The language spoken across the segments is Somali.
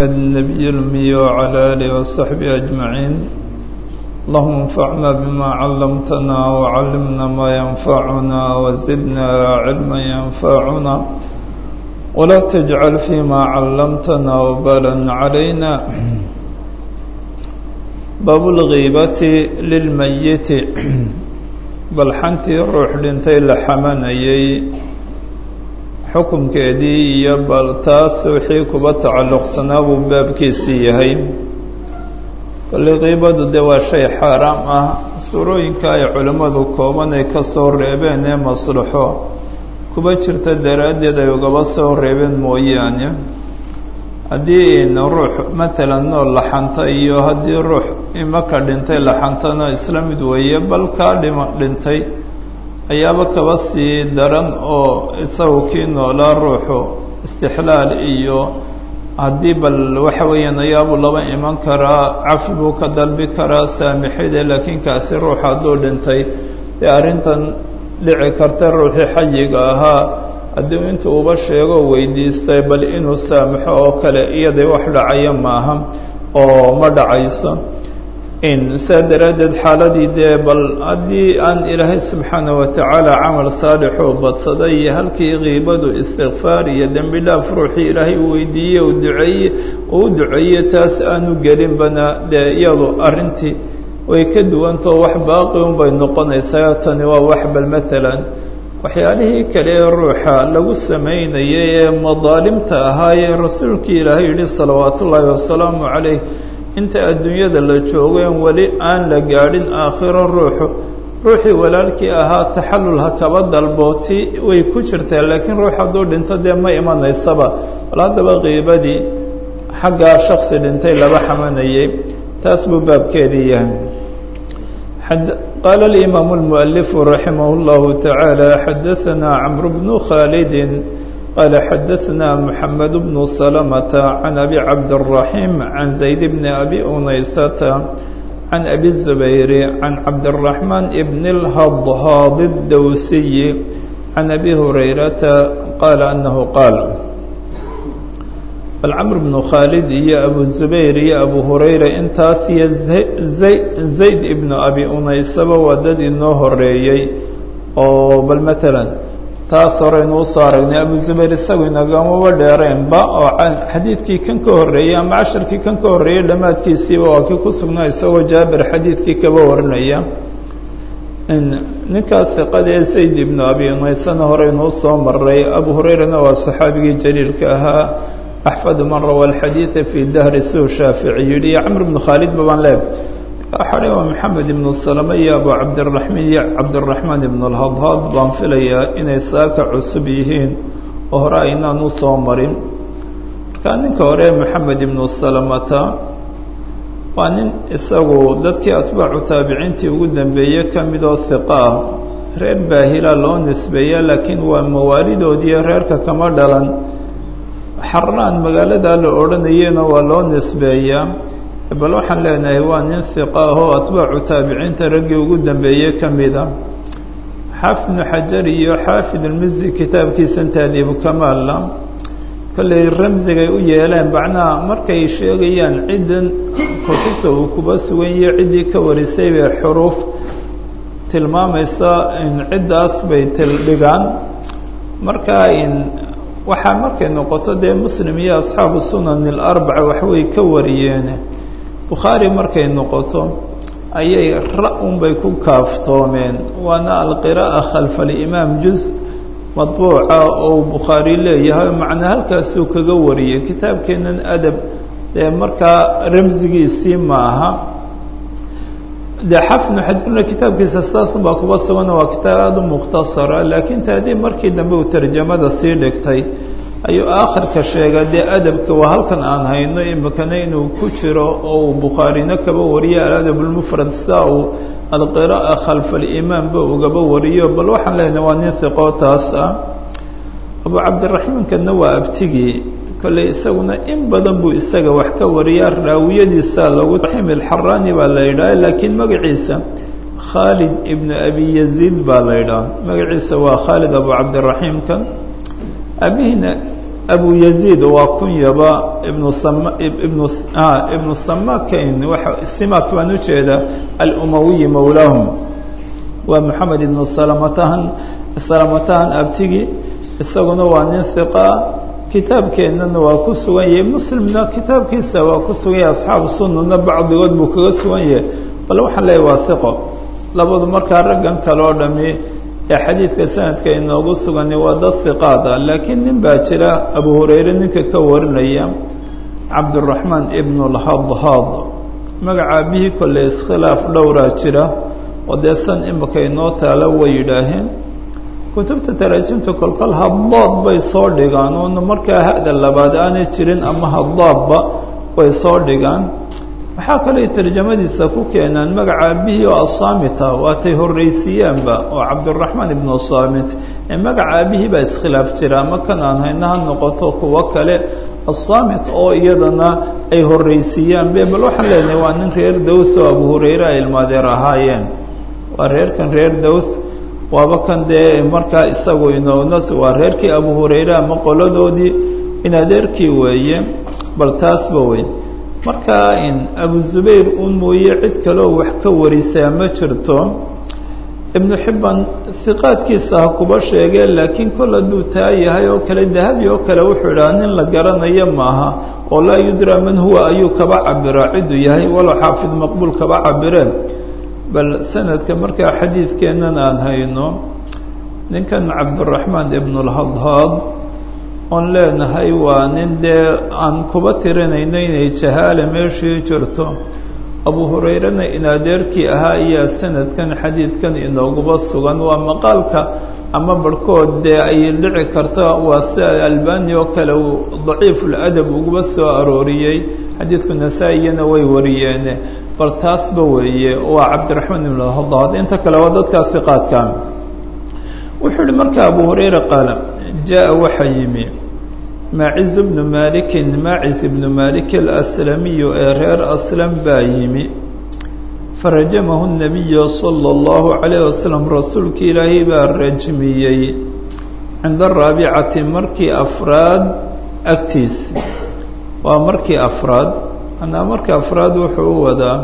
النبي الأمي وعلى آله وصحبه أجمعين اللهم انفعنا بما علمتنا وعلمنا ما ينفعنا وزدنا علما ينفعنا ولا تجعل فيما علمتنا وبالا علينا باب الغيبة للميت balxantii ruux dhintay la xamanayay xukunkeedii iyo bal taas wixii kuba tacalluqsanaa buu baabkiisii yahay kolley qiibadu dee waa shay xaaraam ah suurooyinka ay culimmadu kooban ay ka soo reebeen ee maslaxo kuba jirta daraaddeed ay ugaba soo reebeen mooyaane haddii ruux matalan nool laxanta iyo haddii ruux imaka dhintay laxantana isla mid weeye bal kaa dhima dhintay ayaaba kaba sii daran oo isagu kii noolaa ruuxu istixlaal iyo haddii bal waxa weeyaan ayaabuu laba iman karaa cafi buu ka dalbi karaa saamixide laakiin kaasi ruux hadduu dhintay dee arrintan dhici karta ruuxii xayiga ahaa haddii intuu uba sheego weydiistay bal inuu saamaxo oo kale iyaday wax dhacaya maaha oo ma dhacayso in saa daraaddeed xaaladii dee bal haddii aan ilaahay subxaana wa tacaala camal saalixuu badsaday iyo halkii kiibadu istikfaar iyo dembi dhaaf ruuxii ilaahay uu weydiiye u duceeye uu duceeye taas aanu gelinbana dee iyadu arrintii way ka duwantao wax baaqi un bay noqonaysaa tani waa wax bal matalan waxyaalihii kale ee ruuxa lagu samaynayay ee madaalimta ahaayee rasuulkii ilaahay yidhi salawaatu ullaahi wasalaamu calayh inta adduunyada la joogeen weli aan la gaadhin aakhiro ruuxu ruuxii walaalkii ahaa taxallul ha kaba dalbooti way ku jirtaa laakiin ruux hadduu dhinto dee ma imanaysaba bal haddaba qiibadii xaggaa shaksi dhintay laba xamanayay taas buu baabkeedii yahay قال الإمام المؤلف رحمه الله تعالى حدثنا عمرو بن خالد قال حدثنا محمد بن سلمة عن أبي عبد الرحيم عن زيد بن أبي أنيسة عن أبي الزبير عن عبد الرحمن بن الهضهاض الدوسي عن أبي هريرة قال أنه قال bal camr bnu khaalid iyo abu zubayr iyo abu hurayra intaas iyo zayd ibnu abi unaysaba waa dad inoo horeeyey oo bal matalan taas horeynu usoo aragnay abu zubayr isagu inagamaba dheereenba oo xadiidkii kan ka horreeyey ama casharkii kan ka horreeyey dhammaadkiisiiba waa kii ku sugnaa isagoo jaabir xadiidkii kaba warinaya ninkaas iqada ee zayd ibnu abi unaysana horeynu usoo maray abu hurayrana waa saxaabigii jaliilka ahaa axfadu man rawa alxadiida fii dahri suu shaafici yidhi iyo camr bnu khaalid ba baan leeb xadhay waa maxamed ibnu salame iyo abu cabdiraxmaan iyo cabdiraxmaan ibnu alhadhaad baan filayaa inay saaka cusub yihiin oo hore aynaan u soo marin markaa ninka hore maxamed ibnu salamata waa nin isagu dadkii atbaacu taabiciintii ugu dambeeye ka midoo hiqa ah reer baahila loo nisbeeya laakiin waa mawaalidoodiiyo reerka kama dhalan xarnaan magaaladaa la odhanayena waa loo nisbeeyaa bal waxaan leenahay waa nin hiqa ah oo atbaacu taabiciinta raggii ugu dambeeyey ka mida xaafid ibnu xajar iyo xaafid ulmisi kitaabkiisan taadiibu kamaalna kollay ramsigay u yeeleen macnaha markay sheegayaan ciddan kutubta uu kuba sugan yahe ciddii ka warisay bay xuruuf tilmaamaysa in ciddaas bay tildhigaan markaa in waxaa markay noqoto dee muslim iyo asxaabu sunan alarbaca waxbay ka wariyeen bukhaari markay noqoto ayay ra-un bay ku kaaftoomeen waana alqiraa'a khalfa alimaam juz madbuuca oo bukhaari leeyahay macnaa halkaasuu kaga wariyey kitaabkeennan adab dee markaa ramsigiisii maaha dee xafnu xajarna kitaabkiisa saasunbaa kuba sugana waa kitaab aada u mukhtasara laakiin taadii markii dambe uu tarjamada sii dhigtay ayuu aakhirka sheegaa dee adabka waa halkan aan hayno imikana inuu ku jiro oo uu bukhaarina kaba wariyo aladab lmufrad sidaa uu alqiraa'a khalfa alimaamba ugaba wariyo bal waxaan leenahay waa nin hiqoo taas ah abu cabdiraxiimkana waa abtigii kolley isaguna in badan buu isaga wax ka wariyaa raawiyadiisa lagu raxim alxaraani baa la yidhaha laakiin magaciisa khaalid ibnu abi yaziid baa la yidhaha magaciisa waa khaalid abu cabdiraxiimkan abihiina abu yaziid waa kunyaba ibnu sam ibnu ibnu samakayn waa simak baan ujeedaa alumawiyi mowlaahum waa moxamed ibnu salamatahan salamatahan abtigi isaguna waa nin hiqaa kitaabkeennana waa ku sugan yahay muslimna kitaabkiisa waa ku sugan yahay asxaabu sunana bacdigood buu kaga sugan yahay bal waxaan leeyahy waa hiqo labadu markaa raggan kale oo dhami ee xadiidka sanadka inoogu sugani waa dad hiqaad ah laakiin nin baa jira abu hurayre ninka ka warinaya cabduraxmaan ibnu lhadhaad magaca abihii kolley iskhilaaf dhowraa jira oo dee san imika inoo taala way yidhaaheen kutubta taraajimta kolkol haddaad bay soo dhigaan oona markaa hada labaad aanay jirin ama haddaadba way soo dhigaan waxaa kaley tarjamadiisa ku keenaan magaca abihii oo asaamita waatay horraysiiyaanba oo cabduraxmaan ibnu saamit ee magaca abihii baa iskhilaaf jira ama kan aan hayna ha noqoto kuwo kale asaamit oo iyadana ay horraysiiyaanbe bal waxaan leenahay waa nin reer daws oo abu hurayre ay ilmaadeer ahaayeen waa reerkan reer daws waaba kan dee markaa isagu inoonas waa reerkii abu hurayre ama qoladoodii in adeerkii weeye bal taasba wey markaa in abu zubayr un mooye cid kaleo wax ka warisaa ma jirto ibnu xibban hiqaadkiisa ha kuba sheegee laakiin kol hadduu taa yahay oo kale dahabi oo kale wuxuu idhaha nin la garanayo maaha oo laa yudraa man huwa ayuu kaba cabiraa ciduu yahay walow xaafid maqbuul kaba cabireen bal sanadka markaa xadiidkeennan aan hayno ninkan cabduraxmaan ibnulhadhaad oon leenahay waa nin dee aan kuba tirinayno inay jahaale meeshii jirto abu hurayrena in adeerkii ahaa ayaa sanadkan xadiidkan inooguba sugan waa maqaalka ama barhkood dee ay dhici karta waa sida albani oo kale uu daciifuladab uguba soo arooriyey xadiidku nasaa-iyana way wariyeene bal taasba weeye waa cabdiraxmaan ibn hadaad inta kale waa dadkaa hiqaadka wuxuu yihi marka abu hurayra qaala jaa waxaa yimi maaciz bnu malikin maaciz ibnu malik alaslamiyu ee reer aslam baa yimi farajamahu nabiyu sala allahu calayh wasalam rasuulki ilaahay baa rajmiyey cinda araabicati markii afraad agtiis waa markii afraad anaa markii afraad wuxuu u wadaa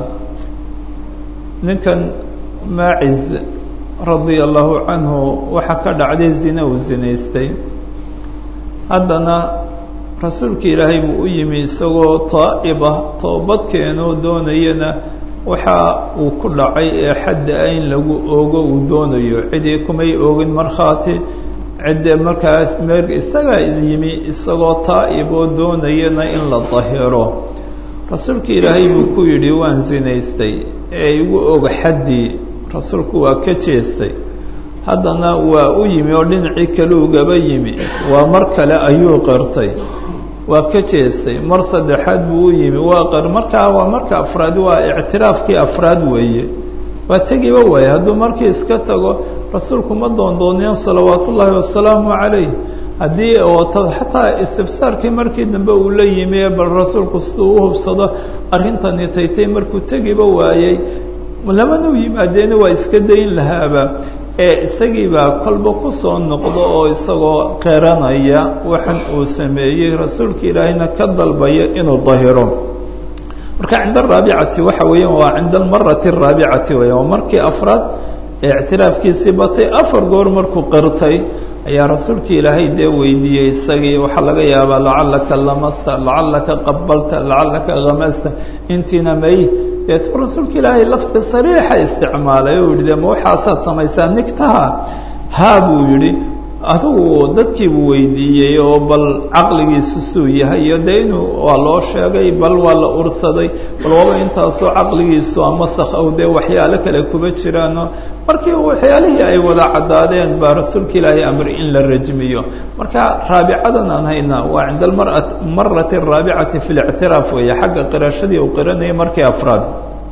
ninkan maaciz radia allahu canhu waxaa ka dhacday zina uu zinaystay haddana rasuulka ilaahay buu u yimi isagoo taa'ibah toobadkeenoo doonayana waxa uu ku dhacay ee xadda ah in lagu oogo uu doonayo cidii kumay oogin markhaati cidde markaas meer isagaa yimi isagoo taa'ib oo doonayana in la dahiro rasuulka ilaahay buu ku yidhi waan zinaystay ee igu og xaddii rasuulku waa ka jeestay haddana waa u yimi oo dhinacii kale ugaba yimi waa mar kale ayuu qirtay waa ka jeestay mar saddexaad buu u yimi waa qir markaa waa marka afraad waa ictiraafkii afraad weeye waa tegiba waaye hadduu markii iska tago rasuulku ma doondooneen salawaat ullaahi wasalaamu calayh haddii oo xataa istibsaarkii markii dambe uu la yimi ee bal rasuulku siduu u hubsado arrintani taytay markuu tegiba waayey lamana u yimaadeena waa iska dayn lahaaba ee isagiibaa kolba ku soo noqdo oo isagoo qeranaya waxan uu sameeyey rasuulka ilaahayna ka dalbaya inuu dahiro marka cinda araabicati waxa weeyaan waa cinda almarati araabicati weeyaan waa markii afraad ee ictiraafkiisii batay afar goor markuu qirtay ayaa rasuulka ilaahay dee weydiiyey isagii waxaa laga yaabaa lacalaka lamasta lacalaka qabalta lacalaka hamasta intiina may deetu rasuulka ilaahay lafdi sariixa isticmaalay oo yihi de ma waxaasaad samaysaa nigtaha haa buu yidhi adigu dadkiibuu weydiiyey oo bal caqligiisu suu yahay iyo dee inuu waa loo sheegay bal waa la ursaday bal waaba intaasoo caqligiisu ama sakhow dee waxyaalo kale kuba jiraano markii waxyaalihii ay wada caddaadeen baa rasuulka ilaahay amri in la rajmiyo marka raabicadan aan haynaa waa cinda almara marati araabicati fi lictiraaf weeye xagga qirashadii uu qiranayay markii afraad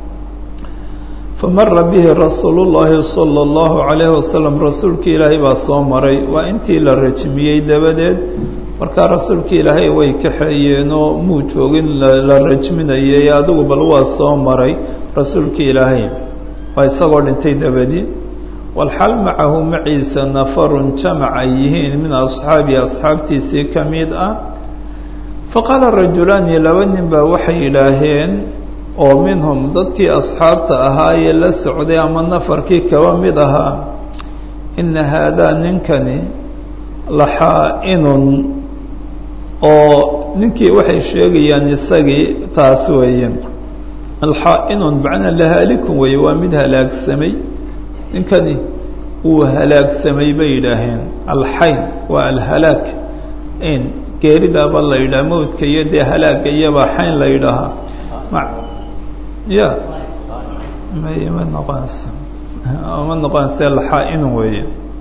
famara bihi rasuulu llaahi sala allahu calayhi wasalam rasuulka ilaahay baa soo maray waa intii la rajmiyey dabadeed markaa rasuulka ilaahay way kaxeeyeen oo muu joogin la rajminayay adigu bal waa soo maray rasuulka ilaahay waa isagoo dhintay dabadii walxal macahu maciisa nafarun jamac ay yihiin min asxaabii asxaabtiisii ka mid ah faqaala rajulaani laba nin baa waxay yidhaaheen oo minhum dadkii asxaabta ahaa ee la socday ama nafarkii kaba mid ahaa ina haadaa ninkani laxaa-inun oo ninkii waxay sheegayaan isagii taas weeye alxaa-inun macnaa lahaalikun weeye waa mid halaagsamay ninkani wuu halaagsamay bay yidhaaheen alxayn waa alhalaag in geeridaaba la yidhaha mawdka iyo dee halaaga iyobaa xayn la yidhaahaa ma ya may ma noqonayso ma noqonaysa laxaa-inun weeye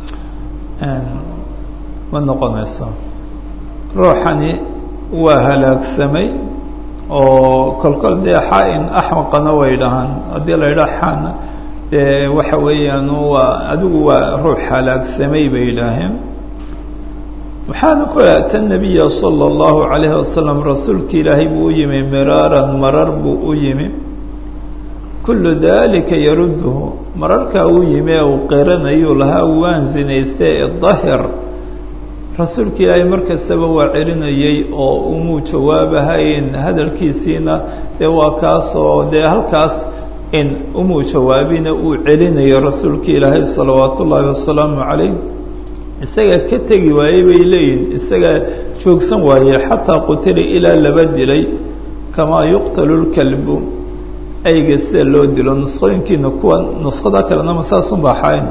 ma noqonayso ruuxani waa halaagsamay oo kolkol dee xaa-in axmaqana way dhahaan haddii la yidhaha xaana dee waxa weeyaan waa adigu waa ruux halaagsamay bay yidhaaheen waxaana ku ata nabiya sala allahu calayhi wasalam rasuulka ilaahay buu u yimi miraaran marar buu u yimi kullu dalika yarudduhu mararkaa uu yimi ee uu qiranayuu lahaa waan zinaystay idahir rasuulka ilaahay markastaba waa celinayey oo umuu jawaabahayn hadalkiisiina dee waa kaasoo dee halkaas in umuu jawaabina uu celinayo rasuulka ilaahay salawaatu ullaahi wasalaamu calayh isagaa ka tegi waayey bay leeyihin isagaa joogsan waaye xataa qutila ilaa laba dilay kamaa yuqtalu lkalbu ayga sida loo dilo nusqooyinkiina kuwa nusqada kalena ma saasun baa xayn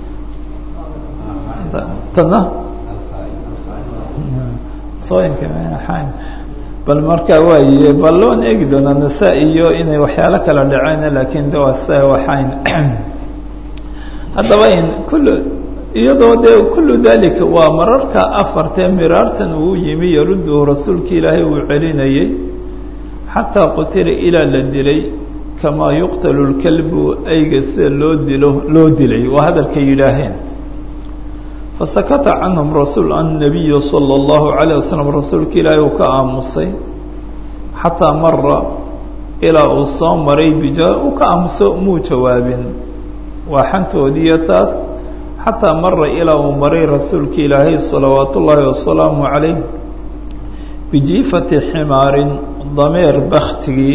tana nusqooyinka xayn bal markaa waaye bal loon eegi doonaa nasa iyo inay waxyaalo kala dhaceen laakiin de waa sa waxayn haddaba in kullu iyadoo dee kullu dalika waa mararka afartee miraartan uu yimi yarudduhu rasuulka ilaahay uu celinayey xataa qutila ilaa la dilay kamaa yuqtalu lkalbu ayga sida loo dilo loo dilay waa hadalkay yidhaaheen fasakata canhum rasuul annabiyu sala allahu calayh wasalam rasuulka ilaahay uu ka aamusay xataa mara ilaa uu soo maray bija uu ka aamuso muu jawaabin waa xantoodiiyo taas xataa mara ilaa uu maray rasuulka ilaahay salawaatu ullaahi wasalaamu calayh bijiifati ximaarin dameer baktigii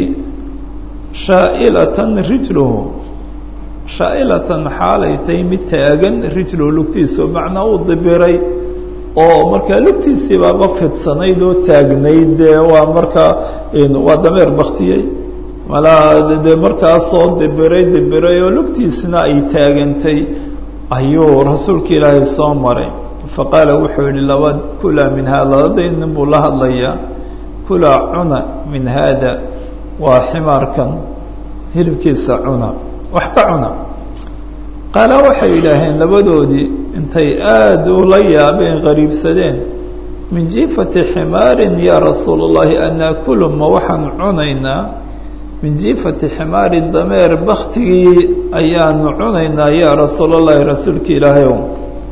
shaa'ilatan rijluhu shaa'ilatan xaalay tahay mid taagan rijluhu lugtiisu macnaa uu dibiray oo markaa lugtiisii baaba fidsanayd oo taagnayd dee waa markaa waa dameer baktiyey malaa dee markaasoo dibiray dibiray oo lugtiisina ay taagantay ayuu rasuulka ilaahay soo maray faqaala wuxuu yihi laba kulaa min haada labaday nin buu la hadlayaa kulaa cuna min haada waa ximaarkan hilibkiisa cuna wax ka cuna qaala waxay yidhaaheen labadoodii intay aada ula yaabeen qariibsadeen min jiifati ximaarin yaa rasuula اllahi anaakulu ma waxaan cunaynaa min jiifati ximaarin dameer baktigii ayaanu cunaynaa yaa rasuul اllahi rasuulka ilaahay o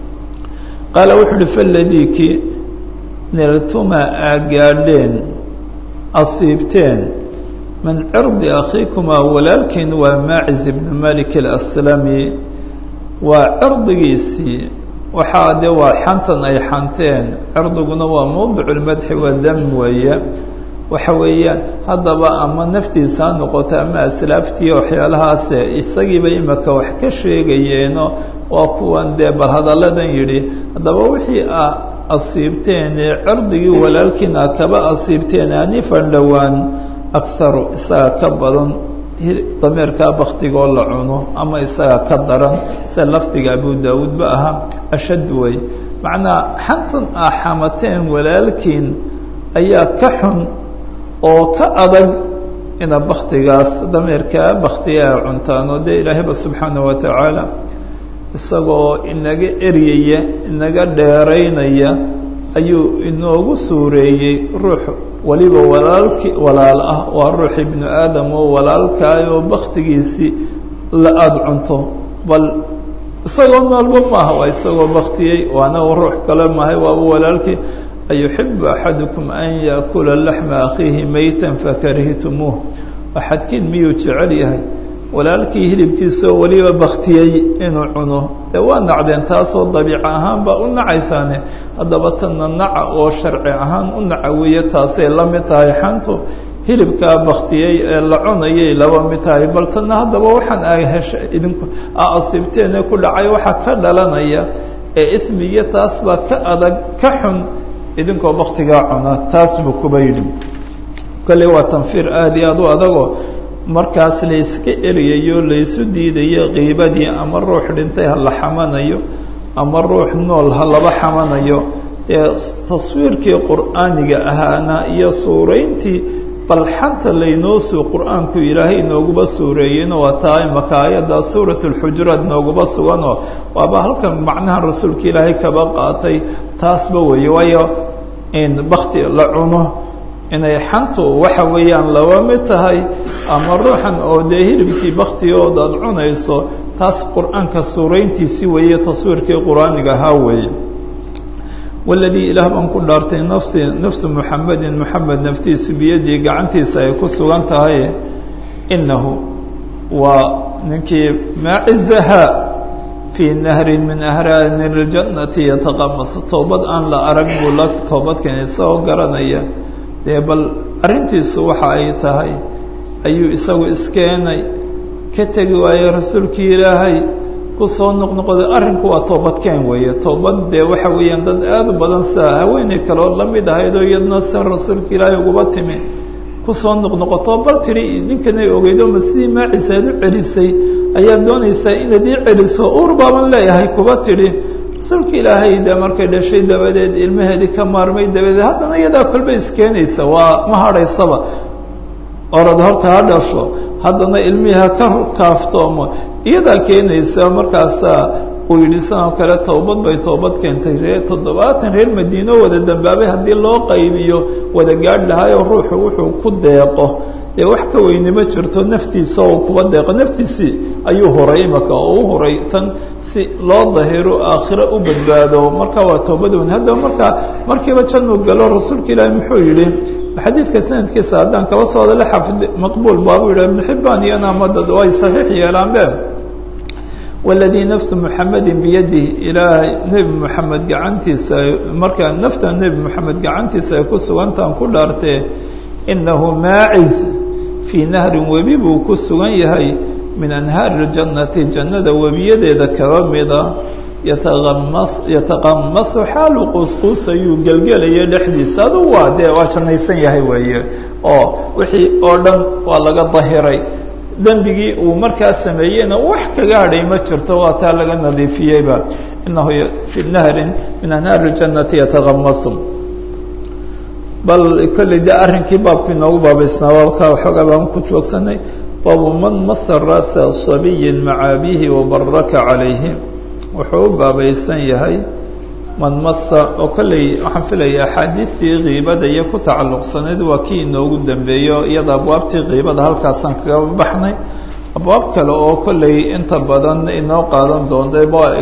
qaala wuxuu uhi faladiiki niltuma aa gaadheen asiibteen min cirdi akhiikumaa walaalkiin waa maaciz ibnu malik alaslami waa cirdigiisii waxaa dee waa xantan ay xanteen cirdiguna waa mawdicu lmadxi waa dam weeye waxa weeyaan haddaba ama naftiisa ha noqoto ama aslaaftii waxyaalahaase isagiiba imika wax ka sheegayeeno waa kuwan dee bal hadalladan yidhi haddaba wixii a asiibteen ee cirdigii walaalkiin a kaba asiibteen anifan dhowaan akharu isaga ka badan dameerkaa baktigoo la cuno ama isaga ka daran sida lafdiga abu daawuud ba ahaa ashad wey macnaa xantan a xamateen walaalkiin ayaa ka xun oo ka adag ina baktigaas dameerkaa baktiga a cuntaan oo dee ilaahayba subxaanaه wa tacaala isagoo inaga eryaya inaga dheeraynaya ayuu inoogu suureeyey ruux waliba walaalki walaal ah waa ruux ibnu aadam oo walaalkaayoo baktigiisii la aada cunto bal isagoo noolba maaha waa isagoo baktiyey waana ruux kale mahay waaba walaalkii ayuxibu axadukum an yaakula laxma akhiihi maytan fakarihitumuuh axadkiin miyuu jecel yahay walaalkii hilibkiisa oo weliba baktiyey inuu cuno dee waa nacdeen taasoo dabiic ahaan baa u nacaysaane haddaba tanna naca oo sharci ahaan u naca weeye taasay la mid tahay xantu hilibkaa baktiyey ee la cunayay laba mid tahay bal tanna haddaba waxaan a hesha idinku a asiibteene ku dhacay waxaa ka dhalanaya ee ismigiyo taas baa ka adag ka xun idinkoo baktigaa cuna taas buu kuba yidhi kolley waa tanfiir aada iyo aada u adagoo markaas layska eriyayo laysu diidayo qiibadii ama ruux dhintay ha la xamanayo ama ruux nool ha laba xamanayo dee taswiirkii qur'aaniga ahaana iyo suurayntii balxanta laynoo suu qur-aanku ilaahay nooguba suureeyeyna waa taa imaka aayadda suurat اlxujuraat nooguba suganoo waaba halkan macnaha rasuulka ilaahay kaba qaatay taasba weeye waayo in bakti la cuno inay xantu waxa weeyaan laba mid tahay ama ruuxan oo dee hilibkii baktigooda ad cunayso taas qur-aanka suurayntiisi weeye taswiirkii qur-aaniga ahaa weeye waladii ilaah baan ku dhaartay nafsi nafsu muxamedin moxamed naftiisu biyadii gacantiisa ay ku sugan tahay inahu waa ninkii maacizaha fii nahrin min ahraani اljannati yataqamas toobad aan la arag buu la toobadkeena isagoo garanaya dee bal arrintiisu waxa ay tahay ayuu isagu iskeenay ka tegi waaye rasuulkii ilaahay kusoo noqnoqday arrinku waa toobadkeen weeye toobad dee waxa weeyaan dad aada u badan sidaa haweeney kaloo la mid ahayd oo iyadna si rasuulka ilaahay uguba timi kusoo noqnoqoto bal tidhi ninkanay ogeydo ma sidii maaciisa aad u celisay ayaad doonaysaa inaad ii celiso uur baaban leeyahay kuba tidhi rasuulka ilaahay dee markay dhashay dabadeed ilmaheedii ka maarmay dabadeed haddana iyadaa kolba iskeenaysa waa ma hadhaysaba orad horta ha dhasho haddana ilmihii ha ka kaaftoomo iyadaa keenaysa markaasaa uu yidhi sanoo kale toobad bay toobad keentay ree toddobaatan reer madiino wada dambaabay haddii loo qaybiyo wada gaadh lahaayoo ruuxu wuxuu ku deeqo dee wax ka weyni ma jirto naftiisa oo kuba deeqo naftiisii ayuu huray imaka oo u huray tan si loo dahiro aakhiro u badbaado marka waa toobad weyn haddaba markaa markiiba januu galo rasuulka ilaahi muxuu yidhi xadiidka sanadkiisa haddaan kaba soo hadale xafid maqbuul baabuu yidhah ibnu xibbaan iyana madad ay saxiix yeelaanbe waladii nafsu muxamedin biyadih ilaahay nebi moxamed gacantiisa markaa nafta nebi moxamed gacantiisa ay ku sugantaan ku dhaartee inahu maaciz fii nahrin webi buu ku sugan yahay min anhaari اljannati jannada webiyadeeda kaba mida yataamas yataqamasu xaalu quusquusayuu gelgelaya dhexdiisa adu waa dee waa jannaysan yahay weeye oo wixii oo dhan waa laga dahiray dembigii uu markaa sameeyeyna wax kaga hadhay ma jirto waa taa laga nadiifiyeyba inahu fi nahrin min anhaari اljannati yataqamasu bal kolley dee arrinkii baabku inoogu baabaysnaa baabka waxoogaa baan ku joogsanay baabu man masa ra'sa sabiyin maca abihi wabaraka calayhi wuxuu u baabaysan yahay man masa oo kolley waxaan filaya axaadiistii kiibada iyo ku tacalluqsanayd waa kii inoogu dambeeyo iyada abwaabtii kiibada halkaasaan kaga baxnay abwaab kale oo kolley inta badan inoo qaadan doonta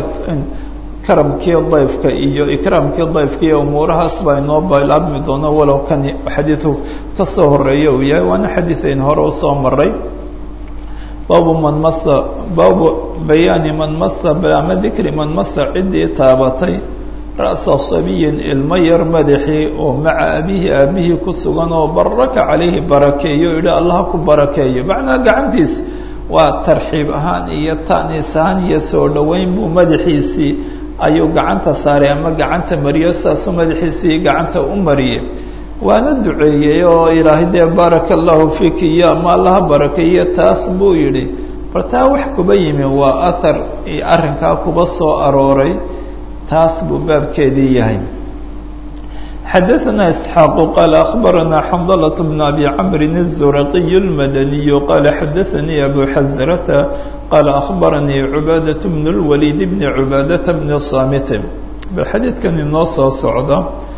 karamkii dayfka iyo ikraamkii dayfka iyo umuurahaas baa inoo bilaabmi doono walow kan xadiidku ka soo horeeya uu yahay waana xadiid ayn hore usoo maray baabu man masa baabu bayaani man masa ama dikri man masa ciddii taabatay ra'sa sabiyin ilmo yar madaxii oo maca abihi aabihii ku sugan oo baraka calayhi barakeeyo o yidhi allaha ku barakeeyo macnaa gacantiis waa tarxiib ahaan iyo ta'niis ahaan iyo soo dhoweyn buu madaxiisii ayuu gacanta saaray ama gacanta mariyo saasuu madaxiisii gacanta u mariyey waana duceeyey oo ilaahay dee baaraka allahu fiiki iyo ama allaha barakeeyo taas buu yidhi bal taa wax kuba yimi waa ahar arrinkaa kuba soo arooray taas buu baabkeedii yahay xadaثna isxaaq qaala akhbarana xandalة bn abi camri الzuraqiy اlmadaniy qaala xadaثanii abu xasrata qaala akhbaranii cubaadaة bn اlwaliid bni cubaadata bni samit bal xadiidkan inoo soo socda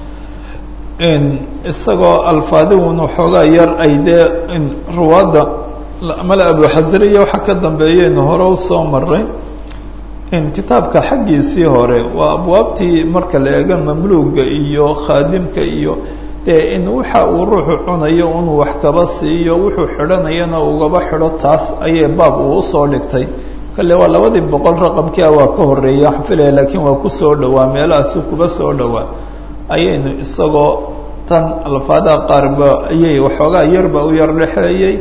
isagoo alfaadigun waxoogaa yar ay dee ruwaadda male abu xasriya waxaa ka dambeeyeynu hore usoo maray kitaabka xaggiisii hore waa abwaabtii marka la eego mamluuga iyo khaadimka iyo dee in waxa uu ruuxu cunayo inuu wax kaba siiyo wuxuu xidhanayana ugaba xidho taas ayay baab uu usoo dhigtay kale waa labadii boqol raqamkia waa ka horeeya waxaan filaya laakiin waa kusoo dhowaa meelahaasu kuba soo dhowaa ayaynu isagoo tan alfaadaha qaarba ayay waxoogaa yarba u yar dhexeeyey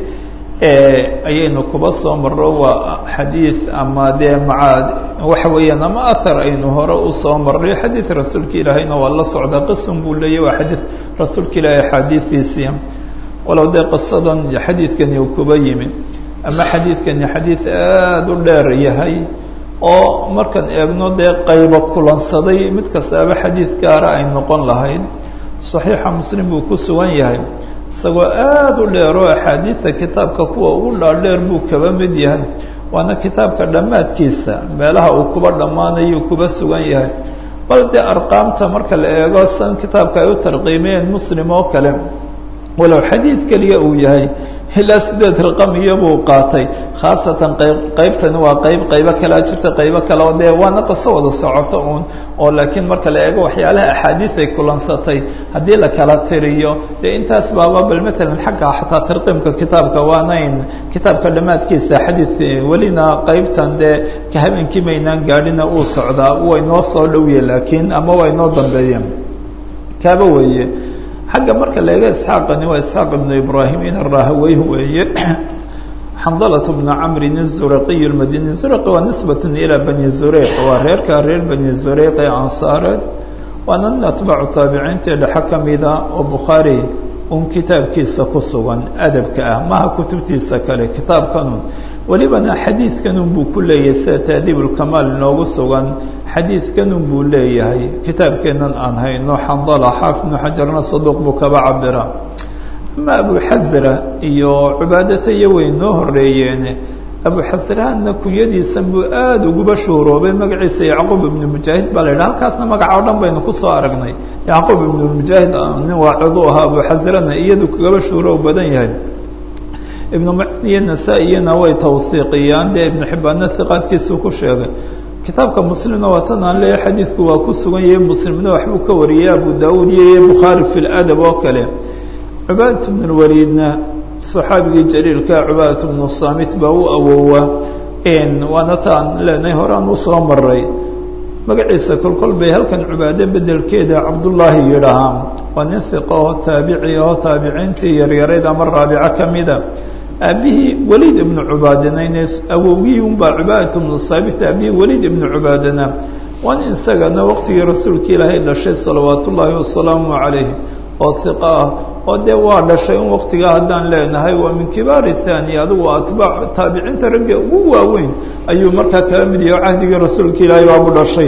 ayaynu kuba soo marro waa xadiid ama dee maca waxa weeyaan ama ahar aynu hore usoo marray xadiid rasuulka ilaahayna waa la socdaa qisun buu leeyahy waa xadiid rasuulka ilaahay axaadiidiisii walow dee qisadan xadiidkani uu kuba yimi ama xadiidkani xadiid aada u dheer yahay oo markaan eegno dee qaybo kulansaday mid kastaaba xadiid gaara ay noqon lahayd saxiixa muslim buu ku sugan yahay isagoo aada u dheer oo axaadiidta kitaabka kuwa ugu dhaadheer buu kaba mid yahay waana kitaabka dhammaadkiisa meelaha uu kuba dhammaanayuu kuba sugan yahay bal dee arqaamta marka la eego san kitaabka ay u tarqiimiyeen muslim oo kale walow xadiid keliya uu yahay ilaa sideed raqam iyobuu qaatay khaasatan qayb qaybtani waa qayb qaybo kalea jirta qaybo kale oo dee waana qiso wada socoto uun oo laakiin marka la eego waxyaalaha axaadiis ay kulansatay haddii la kala tiriyo dee intaas baaba bal matalan xagga xataa tarqiimka kitaabka waanayn kitaabka dhammaadkiisa xadiid welina qaybtan dee ka habeenkii maynaan gaadhina uu socdaa way noo soo dhowye laakiin ama way noo dambeeyeen kaaba weeye xagga marka la eego isxaaqani waa isxaaq ibnu ibraahim in rahaweyh weeye xandalة bnu camrin الzuraqiy اmadini zuraqi waa nisbat ilى bani zureyq waa reerka reer bani zureyq ee ansaareed waana nin atbaacu taabiciintii dhexe kamida oo bukhaari un kitaabkiisa ku sugan adabka ah maha kutubtiisa kale kitaabkanun welibana xadiidkanun buu ku leeyahay sida taadiib اlkamaal inoogu sugan xadiidkanun buu leeyahay kitaabkeenan aan hayno xandala xaafid bnu xajarna saduuq buu kaba cabira ama abuxasra iyo cubaadata iyo way noo horeeyeene abuxasrahanna kunyadiisan buu aada uguba shuuroobay magaciisa yacquub ibnu mujaahid baa la yidhaha halkaasna magaca o dhan baynu kusoo aragnay yacquub ibnu mujaahid nin waacidu ahaa abuxasrana iyadu kagaba shuuroob badan yahay ibnu macin iyo nasaa-iyana way tawhiiqiyaan dee ibnu xibbaanna hiqaadkiisuu ku sheegay kitaabka muslimna waa tan aan leeyahay xadiidku waa ku sugan yahay muslimna waxbuu ka wariyey abu daawuud iyo bukhaari fi ladab oo kale cubaadat bnu lwaliidna saxaabigii jaliilka cubaadat bnu saamit baa u awoowa waana taan leenahay horaan usoo maray magaciisa kolkol bay halkan cubaade bedelkeeda cabdullaahi yidhahaan waa nin hiqa oo taabici oo taabiciintii yaryarayd ama raabico kamida aabihii waliid ibnu cubaadana awowgii unbaa cubaadat bnu saamit aabihii waliid ibnu cubaadana waa nin isagana waqtigii rasuulka ilaahay dhashay salawaat ullaahi wasalaamu calayh oo hiqa ah oo dee waa dhashay in waqtigaa haddaan leenahay waa min kibaari thani adigu atbaac taabiciinta ragga ugu waaweyn ayuu markaa kala mid yahay oo cahdigii rasuulka ilaahay baabu dhashay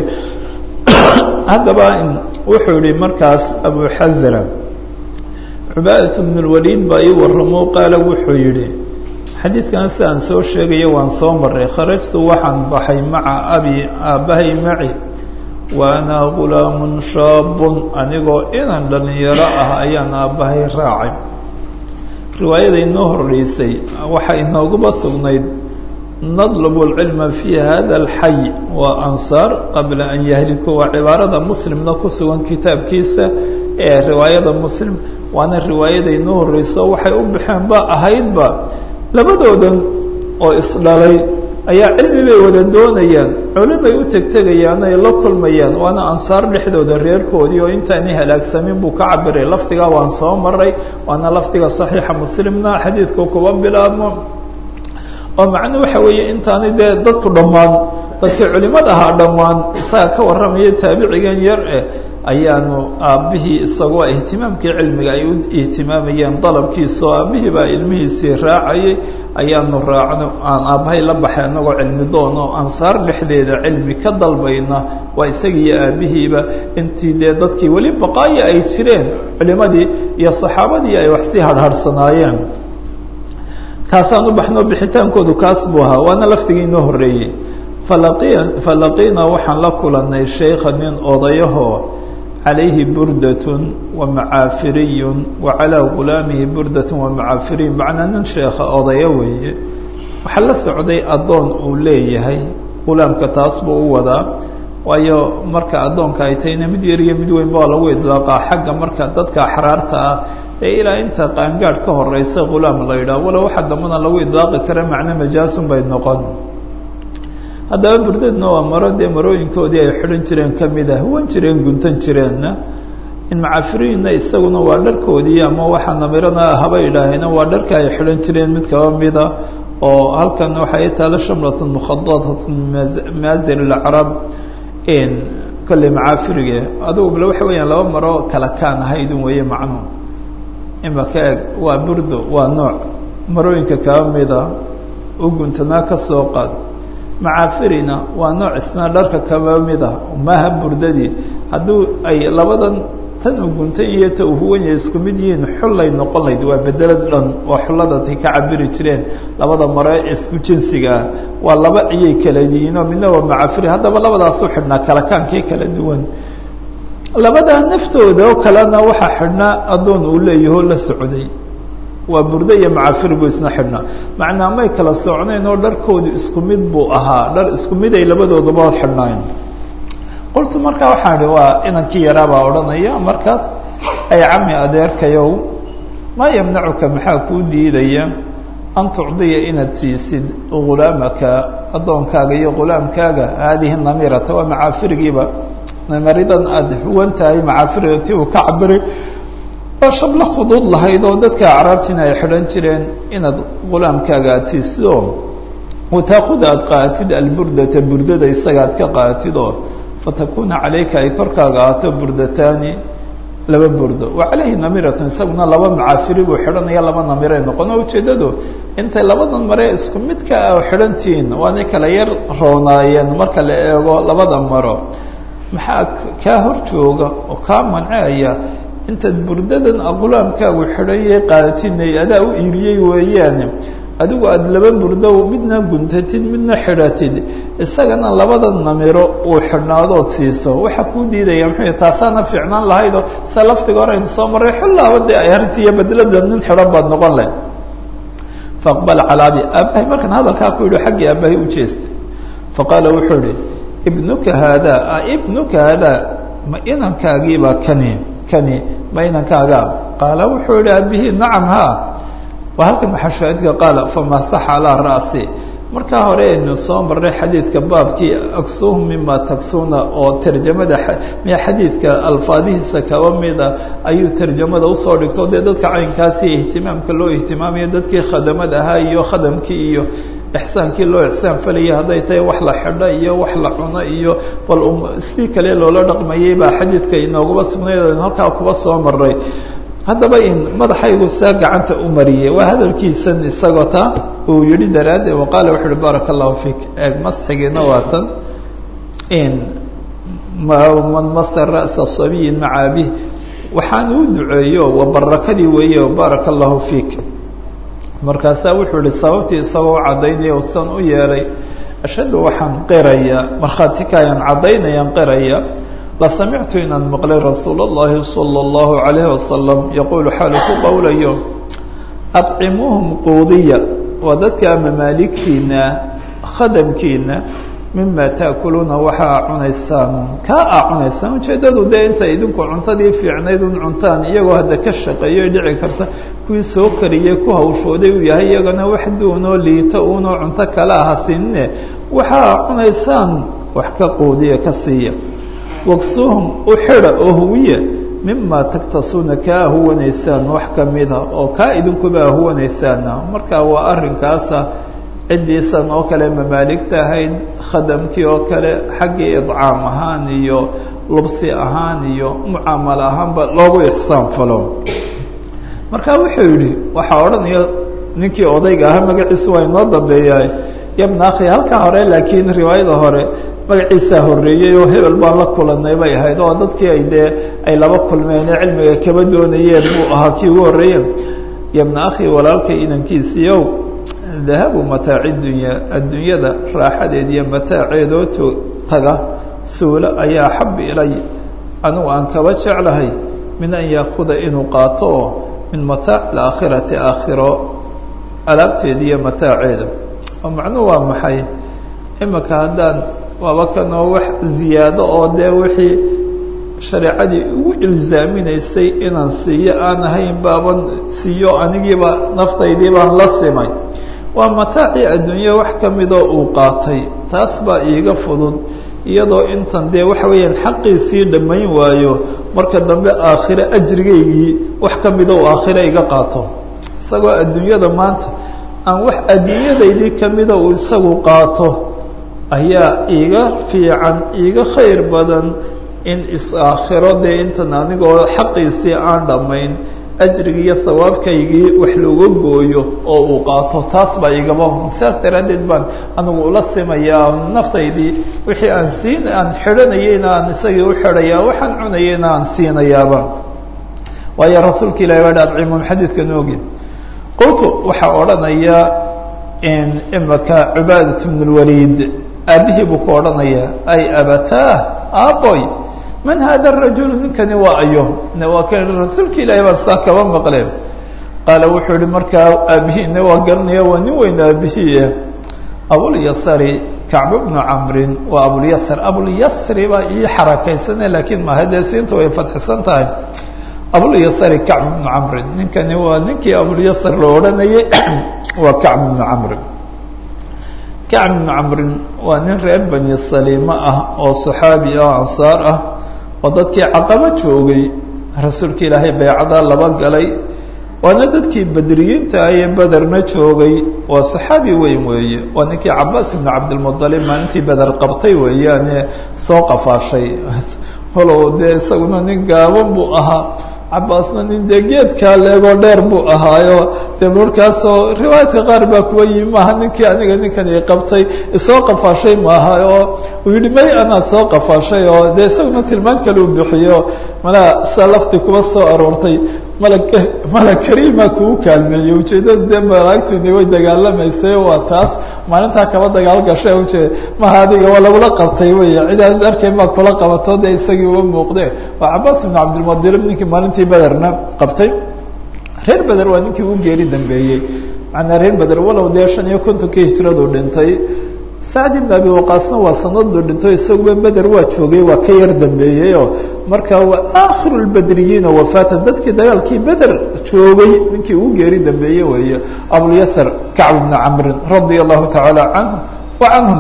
haddaba wuxuu yihi markaas abuxasra cubaadat bnu lwaliid baa ii waramo qaala wuxuu yidhi xadiidkan sidaan soo sheegaya waan soo maray kharajtu waxaan baxay maca abi aabbahay maci wa ana gulaamun shaabun anigoo inan dhalinyaro ah ayaan aabbahay raacay riwaayada inoo horreysay waxaa inooguba sugnayd nadlubu lcilma fii hada alxay waa ansaar qabla an yahliku waa cibaarada muslimna ku sugan kitaabkiisa ee riwaayada muslim waana riwaayada inoo horreyso waxay u baxeen ba ahaydba labadoodan oo isdhalay ayaa cilmi bay wada doonayaan culimay u tegtegayaan ay la kulmayaan waana ansaar dhexdooda reerkoodii oo intaani halaagsamin buu ka cabiray lafdigaa waan soo maray waana lafdiga saxiixa muslimna xadiidku kuba bilaabmo oo macnuu waxa weeye intaani dee dadku dhammaan dadkii culimada ahaa dhammaan isaga ka warramaya taabicigan yar eh ayaanu aabbihii isagoo ihtimaamkii cilmiga ay u ihtimaamayeen dalabkiisa oo aabbihii baa ilmihiisii raacayay ayaanu raacno aan aabbahay la baxay annagoo cilmi doon oo ansaar dhexdeeda cilmi ka dalbayna waa isagiiyo aabbihiiba intii dee dadkii weli baqaayo ay jireen culimadii iyo saxaabadii ay wax sii harharsanaayeen kaasaan u baxno bixitaankoodu kaas buu ahaa waana lafdigii inoo horreeyey falaqiya falaqiinaa waxaan la kulanay sheykha nin odayahoo calayhi burdatun wa macaafiriyun wa calaa gulaamihi burdatun wa macaafiriyun macnaa nin sheekha odayo weeye waxaa la socday addoon uu leeyahay gulaamka taas buu u wadaa waayo marka addoonka ay tahayna mid yar iyo mid weynba waa lagu idlaaqaa xagga marka dadka axraarta ah ee ilaa inta qaangaadh ka horeysa ghulaam la yidhaah walow waxa dambana lagu idlaaqi kara macno majaasun bay noqon haddaba burdadna waa maro dee marooyinkoodii ay xidhan jireen ka mid ah huwan jireen guntan jireenna in macafiriinna isaguna waa dharkoodii ama waxa namirana haba idhaahayna waa dharka ay xidhan jireen mid kaba mida oo halkan waxay taala shamlatun mukhadadatun maazir alacrab kolley macaafirige adugu bale waxa weeyaan laba maro kala kaan ahaydun weeye macnuhu imaka eeg waa burdo waa nooc marooyinka kaba mida u guntanaa ka soo qaad macaafirina waa nooc isna dharka kaba mida maaha burdadii hadduu ay labadan tan u guntan iyo ta uu huwan yahay isku mid yihiin xullay noqon layd waa bedelad dhan oo xulladatay ka cabiri jireen labada mare isku jinsiga ah waa laba ayay kala yihiin oo midna waa macafiri haddaba labadaasu xidhnaa kalakaankii kala duwan labadaa naftooda oo kalena waxaa xidhnaa addoon uu leeyahoo la socday waa burdo iyo macafir buu isna xidhnaa macnaa may kala socnayn oo dharkoodu isku mid buu ahaa dhar isku mid ay labadoodaba xidhnaayn qultu markaa waxaan idhi waa inankii yaraabaa odhanaya markaas ay cami adeerkayow maa yamnacuka maxaa kuu diidaya an tucdiya inaad siisid ghulaamaka addoonkaaga iyo ghulaamkaaga haadihi namirata waa macaafirigiiba namaridan aada huwan tahay macaafiriga ti uu ka cabiray oo shablo khuduud lahayd oo dadka acraabtiina ay xidhan jireen inaad ghulaamkaaga aada siisid oo wataakuda aada qaatid alburdata burdada isaga aad ka qaatid oo fatakuna calayka ay korkaaga ahaato burdataani laba burdo wa calayhi namiratun isaguna laba macaafiri buu xidhanaya laba namiray noqon oo ujeeddadu intay labadan mare isku midka a xidhantihiin waanay kala yar roonaayeen marka la eego labada maro maxaa kaa hor jooga oo kaa manceaya intaad burdadan aqulaamkaagu xidhanyay qaadatidnay adaa u iibiyey weeyaane adigu aada laba burdo midna guntatid midna xidhatid isagana labada namiro uu xidhnaadood siiso waxaa kuu diidaya muxuu taasaana fiicnaan lahaydoo se laftiga hore aynu soo marray xullaaba dee ay arrintiiyo bedelada nin xidhan baad noqon leh faaqbal calaa abi aabahay markaan hadalkaa ku yidhi xaggii aabahay u jeestay faqaala wuxuu ihi ibnuka haadaa a ibnuka haadaa ma inankaagiibaa kani kani ma inankaagaa qaala wuxuu yihi aabihii nacam haa waa halkan maxashaahidka qaala famasaxa calaa ra'si markaa hore aynu soo marray xadiidka baabkii aksuhum mima taksuuna oo tarjamada miya xadiidka alfaadihiisa kaba mida ayuu tarjamada usoo dhigto dee dadka caynkaasi ihtimaamka loo ihtimaamayo dadkii khadamad ahaa iyo khadamkii iyo ixsaankii loo ixsaan falayay hadday tahay wax la xidho iyo wax la cuno iyo bal sidii kale loola dhaqmayay baa xadiidka inoogaba sugnayd aynu halkaa kuba soo maray haddaba in madaxaygu saa gacanta u mariyey waa hadalkiisan isagoo ta uu yihi daraaddeed waqaala wuxu uhi baaraka allahu fiik eeg masxigiina waa tan in man masa ra'sa sabiyin maca abih waxaan uu duceeyo waa barakadii weeye baaraka allahu fiik markaasaa wuxuu ihi sababtii isagoo caddaynaya u san u yeelay ashhadu waxaan qiraya markhaati kaayaan caddaynayaan qiraya lasamictu inaan maqlay rasuul اllahi salى اllahu عalayhi wasalam yaquulu xaalu ku qowlayo adcimuuhum quudiya waa dadka mamaaligtiina khadamkiina mima taakuluuna waxaa cunaysaan kaa aa cunaysaan ujeeddadu dee intay idinku cuntadii fiicnayd un cuntaan iyagoo hadda ka shaqeeyo dhici karta kuwii soo kariyey ku hawshooday uu yahay iyagana wax duunoo liito uunoo cunto kale aha siinne waxaa cunaysaan wax ka quudiya ka siiya waksuuhum u xidha oo huwiya mima taktasuuna kaa huwanaysaan wax kamida oo kaa idinkuba huwanaysaana marka waa arrinkaasa ciddiisan oo kale mamaaligta ahayd khadamkii oo kale xaggii idcaam ahaan iyo lubsi ahaan iyo mucaamalo ahaanba loogu ixsaan falo marka wuxuu yidhi waxaa odhanaya ninkii odayga ahaa magaciisu waa inoo dambeeyaa yabna akhi halkaa hore laakiin riwaayada hore magaciisaa horreeyey oo hebel baan la kulanay bay ahayd oo dadkii ay dee ay laba kulmeen ee cilmiga kaba doonayeen buu ahaa kii ugu horreeye yabna akhi walaalkay inankiisiiyow dahabu mataaci dunya adduunyada raaxadeed iyo mataaceedoo to taga suulo ayaa axab ilay anigu aan kaba jeclahay min an yaakuda inuu qaato oo min mataac alaakhirati aakhiro alaabteeda iyo mataaceeda oo macnuhu waa maxay imika haddaan waaba kanoo wax ziyaado oo dee wixii shareecadii ugu ilzaaminaysay inaan siiyo aan ahayn baaban siiyo anigiiba naftaydii baan la simay waa mataacii adduunya wax ka midoo uu qaatay taas baa iiga fudud iyadoo intan dee waxa weeyaan xaqiisii dhammayn waayo marka dambe aakhire ajrigaygii wax ka mida uu aakhire iga qaato isagoo adduunyada maanta aan wax adduunyadaydii ka mida uu isagu qaato ayaa iiga fiican iiga khayr badan in is-aakhiro dee intan anigoo xaqiisii aan dhammayn ajrigi iyo hawaabkaygii wax looga gooyo oo uu qaato taas baa igaba sidaas daraaddeed baan anigu ula simayaa naftaydii wixii aan siin aan xidhanayeyna aan isagii u xidhayaa waxaan cunayeyna aan siinayaaba waayo rasuulka ilahi waa adcimum xadiidkan ogin qultu waxaa odhanaya imaka cubaadat bn lwaliid aabihii buu ku odhanayaa ay abataah aaboy man hada rajulu ninkani waa ayo waa kan rasuulka ilaahi baa saa kaba maqleen qaala wuxuu yihi markaa aabihiina waa garanaya waa nin weyn aabihii abulyasari kacb bnu camrin waa abulyasr abulyasri baa ii xarakaysane laakiin maaha dee siinta way fadxisan tahay abulyasari kacb bnu camrin ninkani waa ninkii abulyasr la odhanayay waa kacb bnu camrin kacb bnu camrin waa nin reer bani saliima ah oo saxaabi ah ansaar ah oo dadkii caqabo joogay rasuulka ilaahay baycadaa laba galay waana dadkii bedriyiinta ayee bederna joogay waa saxaabi weyn weeye waa ninkii cabaas ibnu cabdilmualib maalintii beder qabtay weeyaane soo qafaashay holow dee isaguna nin gaaban buu ahaa cabaasna nin dee geedkaa leegoo dheer buu ahaayo dee markaasoo riwaayadka qaar baa kuwa yimi maaha ninkii aniga ninkan i qabtay isoo qafaashay maaha oo uu yihi may anaa soo qafaashay oo dee isaguna tilmaan kale u bixiyo malaa saa lafti kuba soo aroortay malag malag kariima kuu kaalmeeyey ujeeddada dee malaagtuni way dagaalamaysay waa taas maalintaa kaba dagaal gashay ujeed maha adiga waa lagula qabtay wey cidaad arkayn baa kula qabato dee isagii uga muuqde waa cabaas ibnu cabdilmuadilib ninkii maalintii bederna qabtay reer beder waa ninkii ugu geeri dambeeyey macnaa reer beder walow dee shan iyo kontonkii hijradu dhintay sacd ibn abi waqaasna waa sanaduu dhinto isaguba beder waa joogay waa ka yar dambeeyeyoo marka waa aakhiru lbedriyiina wafaatan dadkii dagaalkii beder joogay ninkii ugu geeri dambeeye weeye abulyasr kacb bna camrin radia allahu tacaala canhu wa canhum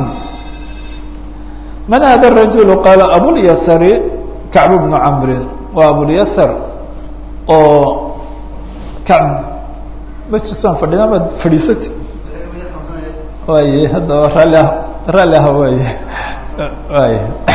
man hada rajulu qaala abulyasri kacb bnu camrin waa abulyasr oo kacb majlis baan fadhina maad fadhiisati way haddaba raalli ah raalli ah way way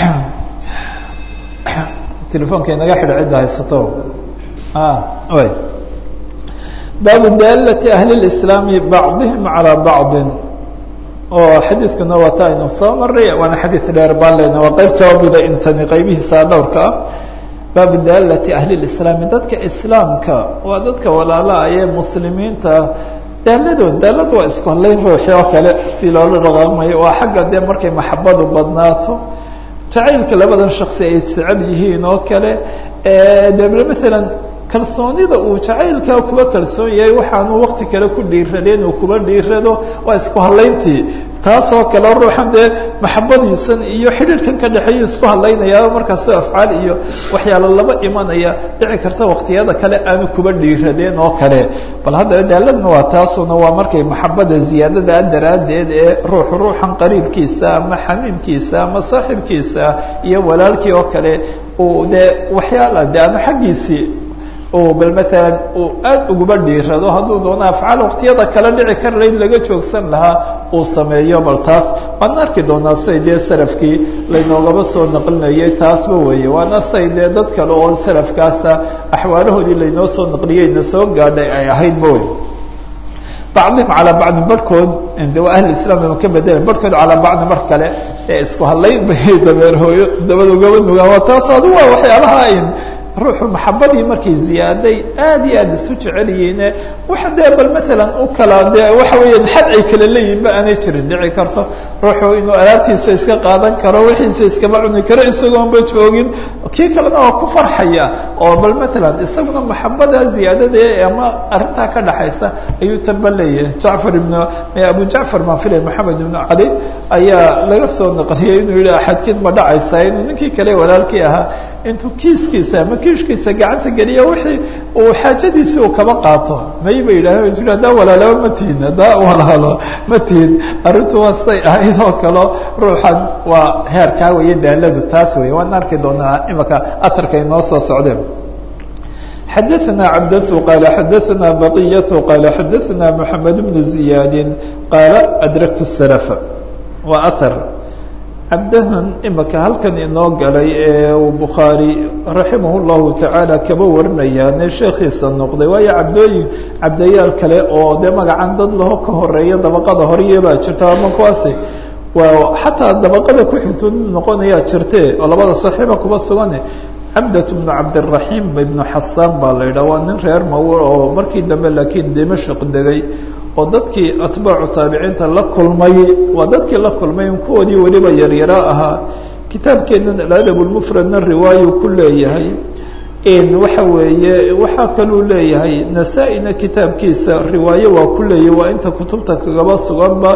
telefoonka inaga xidha cidda haysato way baabu daalati ahli اlislaami bacdihim calى bacdi oo xadiidkuna waa ta aynu soo maray waana xadiid dheer baan leyna waa qeyb kaba mida intani qaybihiisa dhowrka ah baabu daalati ahli اlislaami dadka islaamka waa dadka walaalaha ee muslimiinta daaladood daaladu waa isku hadlayn ruuxi oo kale si loola dhaqaamayo waa xagga dee markay maxabadu badnaato jacaylka labadan shaksi ay jecel yihiin oo kale de maalan kalsoonida uu jacaylkaa kuba kalsoon yahay waxaanu wakti kale ku dhiiradeen uu kuba dhiirado waa isku hadlayntii taasoo kale ruuxan dee maxabadiisan iyo xidhiidhkan ka dhexeeya isku hadlaynayaa markaasoo afcaal iyo waxyaalo laba imanaya dhici karta waktiyada kale aanu kuba dhiiradeen oo kale bal haddaba daaladna waa taasuna waa markay maxabada ziyaadada daraaddeed ee ruuxu ruuxan qariibkiisa ama xamiimkiisa ama saaxibkiisa iyo walaalkii oo kale uu dee waxyaala de aanu xaggiisii bal maalan uu aada uguba dhiirado hadduu doono afcaal waktiyada kale dhici karla in laga joogsan lahaa uu sameeyo bal taas waan arki doonaa say dee salafkii laynoogaba soo naqlinayay taasba weeye waana say dee dad kale oo salafkaasa axwaalahoodii laynoo soo naqliyey na soo gaadhay ay ahaydba wey bacdihim calaa bacdin barhkood de waa ahli islam ma ka bedelen barhkood calaa bacdi mar kale ee isku hadlayn bay dabeer hooyo dabad ugaba nugaan waa taas adu waa waxyaalaha ayn ruuxu maxabadii markay ziyaaday aad iyo aad isu jecelyihiine waxa dee bal maalan u kala dee waxa weeyaan xad ay kala leeyihin ba aanay jirin dhici karto ruuxu inuu alaabtiisa iska qaadan karo wixiisa iskama cuni karo isagoonba joogin kii kalena waa ku farxaya oo bal maalan isaguna maxabada ziyaadada ama arrintaa ka dhaxaysa ayuu tamba leeyahay jacfar ibn abu jacfar maan filaya maxamed ibnu cali ayaa laga soo naqliyay inuu yihi axadkiin ma dhacaysa inuu ninkii kale walaalkii ahaa intuu kiiskiisa ama kiishkiisa gacanta geliyo wixii uu xaajadiisi uu kaba qaato may ba yidhaah is haddaa walaalaba ma tihin haddaa walaalo ma tihin arrintu waa say ahayd oo kalo ruuxan waa heerkaa weeye daaladu taas wey waan arki doonaa imaka atarka inoo soo socdeen xadaثna cabdة qala xadaثna baqiyaة qala xadaثna mحamed بن زiyaadi qaala adraktu الslف waa atar cabdahan imaka halkan inoo galay ee uu bukhaari raximah اllahu tacaala kaba warinayaane sheekhiisa noqday waayo cabdooyin cabdayaal kale oo dee magacan dad laho ka horeeya dabaqada horeye baa jirta ama kuwaasi waa xataa dabaqada ku xigto noqonayaa jirte oo labada saxiiba kuba sugane cabdat bnu cabdiraxiim ibnu xasaan baa la yidhaha waa nin reer mawo oo markii dambe laakiin dimashq degay oo dadkii atbaacu taabiciinta la kulmay waa dadkii la kulmay kuwoodii weliba yaryaro ahaa kitaabkeennan aladab lmufradna riwaayu ku leeyahay waxa weeye waxaa kaluu leeyahay nasaa-ina kitaabkiisa riwaaye waa ku leeyahay waa inta kutubta kagaba suganba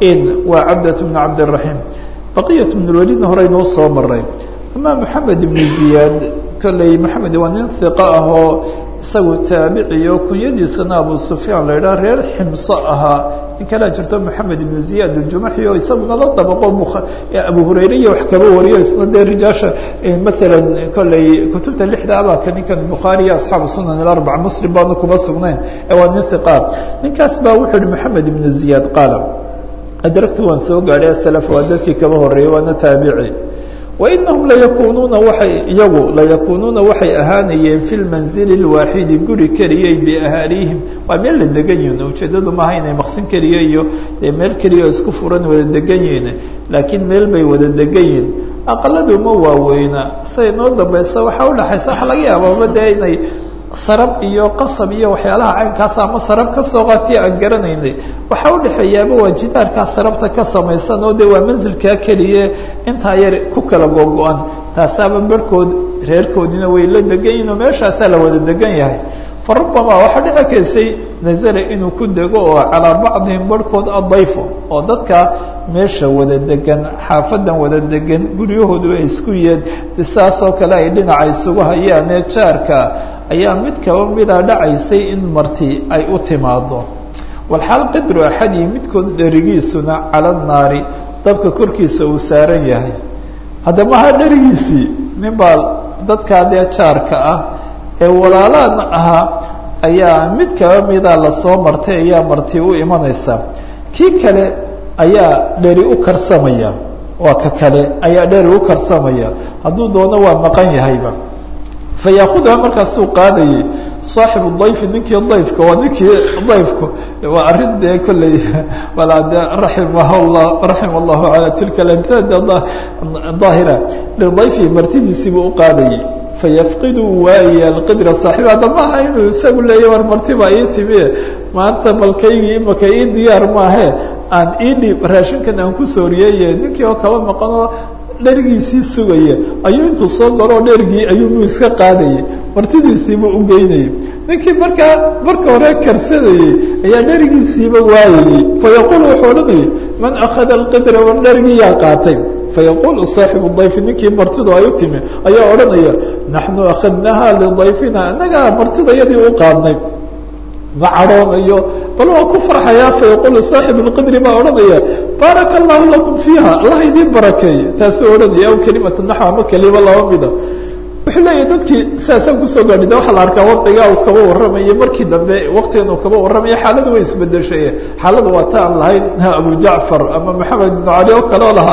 waa cabdat bnu cabdiraxiim baqiyat bn lwalidna hore inuu soo maray ama maxamed ibn ziyaad kolley maxamed waa nin hiqa ah oo isagu taabiciyo kunyadiisana abu sufyaan la yidhaha reer ximso ahaa in kalea jirto maxamed ibn ziyaad aljumaxi oo isaguna la dabaqo abu hurayre iyo wax kaba wariyo isna dee rijaasha maalan kolley kutubta lixda abaka ninkan bukhaari iyo asxaabu sunan ilarbaca muslim baanu kuma sugnayn ee waa nin hiqa ninkaas baa wuxuu yihi maxamed ibn ziyaad qaala adragtu waan soo gaadhay asalaf waa dadkii kaba horeeyey waana taabici wainahum layakunuuna waay iyagu layakunuuna waxay ahaanayeen fi lmanzili lwaaxidi guri keliyay biahaaliihim waa meel la degan yihin ujeedadu maaha inay maqsin keliya iyo dee meel keliya oo isku furan wada degan yihin laakiin meel bay wada degan yihin aqaladu ma waaweyna say noo dambaysa waxaa udhaxaysa waxa laga yaababa dee inay sarab iyo qasab iyo waxyaalaha caynkaas ama sarab ka soo qaatiya aan garanaynay waxaa udhexeeyaaba waa jidaarkaa sarabta ka samaysan oo de waa manzilkaa keliye intaa yar ku kala gogo-an taasaaba barhkood reerkoodiina way la degan yihin oo meeshaasaa la wada degan yahay fa rubamaa waxaa dhici kaysay nazala inuu ku dego oo calaa bacdihim barhkood adayfo oo dadka meesha wada degan xaafadan wada degan guryahoodu ay isku yeed saasoo kale ay dhinaca isugu hayaanee jaarka ayaa mid kaba mida dhacaysay in marti ay u timaado walxaal qidru axadii midkood dherigiisuna cala naari dabka korkiisa uu saaran yahay hadda maha dherigiisii nin baa dadkaa dee jaarka ah ee walaalaana ahaa ayaa mid kaba mida lasoo martay ayaa marti u imanaysa kii kale ayaa dheri u karsamaya waa ka kale ayaa dheri u karsamaya hadduu doono waa maqan yahayba fayaakuduha markaasuu qaadayay saaxibu dayfi ninkii dayfka waa ninkii dayfku waa arrin dee kolley walaa de raimah llah raxima allahu ala tilka amtila daahira lidayfihi martidiisiibuu u qaadayay fayafqidu waaya alqidra saaxiib hadda maaha inuu isagu leeya war martiba ii timiye maanta balkaygii imaka ii diyaar maahe aan ii dhiib raashinkan aan ku sooriyeeye ninkii oo kaba maqanoo dherigiisii sugaya ayuu intuu soo galoo dherigii ayuu iska qaadayay martidiisiiba u geynayay ninkii markaa marka hore karsadayey ayaa dherigiisiiba waayayey fayaqul wuxuu odhanayay man akhada alqidra war dherigii yaa qaatay fayaqulu saaxibu dayfi ninkii martidu ay u timi ayaa odhanaya naxnu akhadnaha lidayfina annagaa martida yadii u qaadnay ma cadhoonayo bal waa ku farxayaa fayaqulu saaxib lqidri baa odhanaya baaraka allahu lakum fiiha allah idiin barakeeye taasuu odhanaya aw kelimata naxw ama kelima laba mida wuxuu leeyahy dadkii sidaasaan kusoo gaadhi de waxaa la arkaa wadcigaa uu kaba warramayo markii dambe waktigan uu kaba warramayo xaaladu way isbedeshay xaaladu waa ta aan lahayn abu jacfar ama maxamed ibnu cali oo kaleo lahaa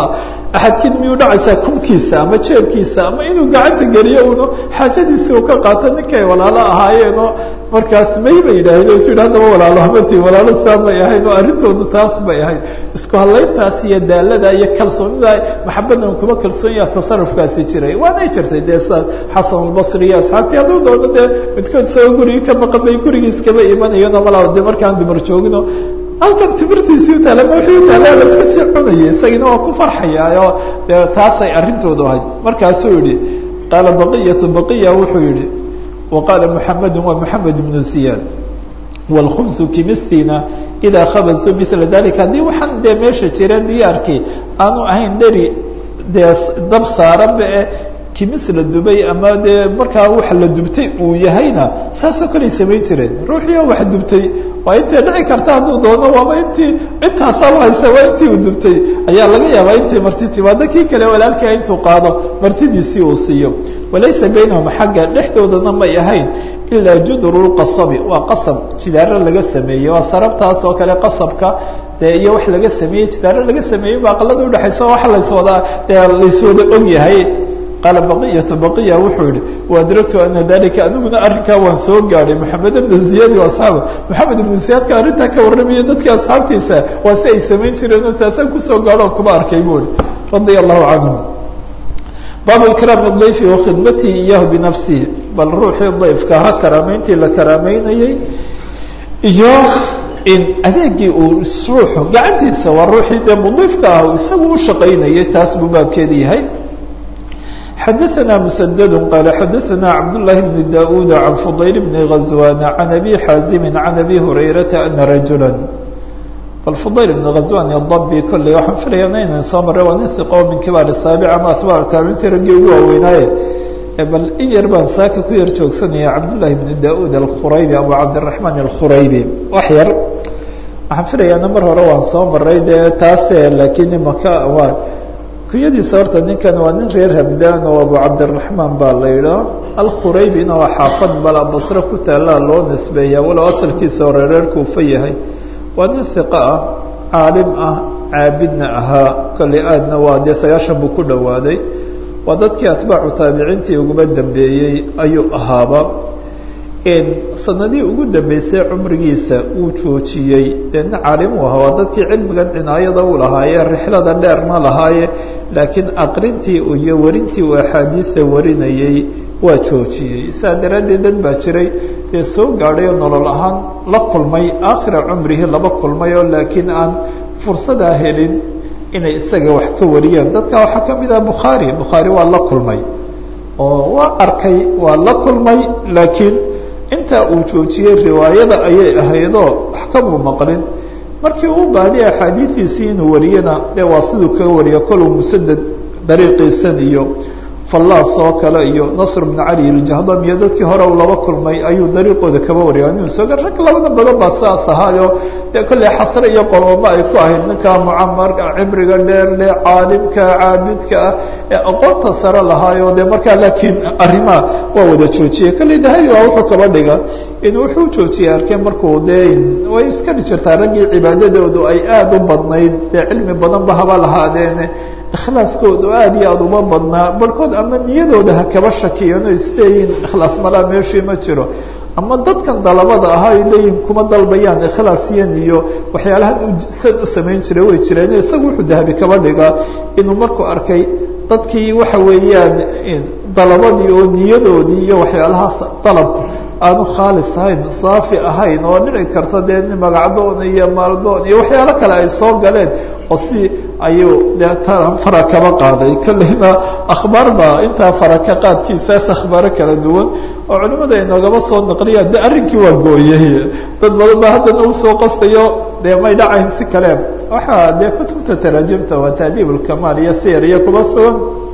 axadkiin miyuu dhacaysaa kubkiisa ama jeebkiisa ama inuu gacanta geliyo uno xaajadiisi uu ka qaato ninkay walaalo ahaayeenoo markaas may ba yidhaaheen tu haddaba walaalo hamati walaalo saa may ahayn oo arrintoodu taas bay ahayd isku hadlayntaas iyo daalada iyo kalsoonida maxabadan kuma kalsoonyaa tasarufkaasi jiray waanay jirtay dee sa xasan albasri iyo asxaabtii hadduu doono dee midkood soo gurigi ka maqan bay gurigiis kaba imanayano malaa de markaan dumar joogino halkan timirtiisii utaala ma wixii utaala la iska sii cunayay isagina waa ku farxayaayoo dee taasay arrintoodu ahayd markaasuu yihi qaala baqiyatu baqiya wuxuu yihi وqاaل محaمد wa محamed بن زiyاad والkبز kimistiina إdaa khabزuu mثla ذalika haddii waxaan dee meesha jira diyaarkii aanu ahayn dheri dee dab saaranba e kimis la dubay ama dee markaa wax la dubtay uu yahayna saasoo kaley samayn jireen ruuxii wax dubtay waa intay dhici karta hadduu doono waaba intii intaasaaba haysa waa intii uu dubtay ayaa laga yaabaa intay marti timaado kii kale walaalkaa intuu qaado martidiisii uu siiyo walaysa baynahum xagga dhexdoodana may ahayn ilaa judru lqasabi waa qasab jidaaro laga sameeyey waa sarabtaas oo kale qasabka dee iyo wax laga sameeyey jidaaro laga sameeyey ba aqalada udhexaysa wax layswadaa dee layswada og yahay qaala baqiyatu baqiya wuxuu yihi waadragtu ana dalika aniguna arrinkaa waan soo gaadhay maxamed ibna ziyad asxaaba maxamed ibna ziyaadka arrintaa ka warramaya dadkii asxaabtiisa waa si ay samayn jireen oo taasaan kusoo gaadho kuma arkay buui radia allahu canhum baabu ikraami dayfi wakhidmatihi iyahu binafsihi bal ruuxii dayfka ha karaameyntii la karaameynayey iyo in adeegii uu ruuxu gacantiisa waa ruuxii dee mudiifka ah isagu u shaqaynayay taas buu baabkeeda yahay xadaثna mسdd qال xadaثna cabdاللahi بن daud عan fضayl بn غaزوان عan أbي xاazimi عan أbي هurayرaةa أna rajuلا bal fضayl بn غaزوان الضbi kolley waxaan filaya inaynan soo maray waa nin iqo min kibaar الsaaبع ama atbاc taabintii raggii ugu waaweynaaye bal in yar baan saaka ku yar joogsanaya cabdالlahi بn daud الkhuraybi abu cabdiلرaحman الkhuraybi wax yar waxaan filayaana mar hore waan soo maray dee taase lakiin imaka waa kunyadiisa horta ninkan waa nin reer hamdan oo abu cabdiraحmaan baa la yidhaa alkhuraybina waa xaafad bala basre ku taallaa loo nisbeeya walow asalkiisa hore reer kuufa yahay waa nin hiqa ah caalim ah caabidna ahaa kolley aadna waa dee sagaashan buu ku dhowaaday waa dadkii atbaacu taabiciintii uguma dambeeyey ayuu ahaaba sanadihii ugu dambeysay cumrigiisa uu joojiyey dee nin caalim u ahaa waa dadkii cilmigan cinaayada u lahaaye rixlada dheerna lahaaye laakiin aqrintii iyo warintii uu axaadiida warinayey waa joojiyey saa daraaddeed dad baa jiray dee soo gaadhay oo nolol ahaan la kulmay aakhira cumrihi laba kulmay oo laakiin aan fursadaa helin inay isaga wax ka wariyaan dadka waxaa ka mid ah bukhaari bukhaari waa la kulmay oo waa arkay waa la kulmay laakiin intaa uu joojiyey riwaayada ayay ahaydoo wax kamuu maqlin markii uu baadiya axaadiidiisii inuu wariyana dee waa siduu kaga wariya koluu musaded dariiqiisan iyo fallaas oo kale iyo nasr bn cali iljahdam iyo dadkii hore uu laba kulmay ayuu dariiqooda kaba wariya nin sooga rag labada badan baa saas ahaayo dee kolley xasre iyo qolooma ay ku ahayd ninka mucamarka cibriga dheer le caalimka caabidka ah ee aqoonta sare lahaayo dee markaa laakiin arrimaha waa wada joojiyey kolley dahabi waa wuxuu kaba dhiga in wuxuu joojiyey arkeen markuu dee way iska dhi jirtaa raggii cibaadadoodu ay aada u badnayd dee cilmi badanba haba lahaadeene ikhlaaskoodu aad iyo aada uma badnaa barhkood ama niyadooda ha kaba shakiyeen oo isleeyihin ikhlaas malaa meeshii ma jiro ama dadkan dalabada ahaa ay leeyihin kuma dalbayaan ikhlaasyan iyo waxyaalahan san u samayn jiray way jireen isagu wuxuu dahabi kaba dhigaa inuu markuu arkay dadkii waxa weeyaan dalabadii oo niyadoodii iyo waxyaalahaas dalabku aanu khaalis ahayn saafi ahayn oo dhici karta dee magacdoon iyo maaldoon iyo waxyaalo kale ay soo galeen oo si ayuu dee fara kaba qaaday kolleyna akhbaar baa intaa faraka qaadkiisaas akhbaaro kala duwan oo culimada inoogaba soo naqliyaan de arrinkii waa gooyey dad badan ba haddana usoo qastayo dee may dhacayn si kale waxaa dee kutubta taraajimta waa taadiib ulkamaal iyo siyar iyo kuba sugan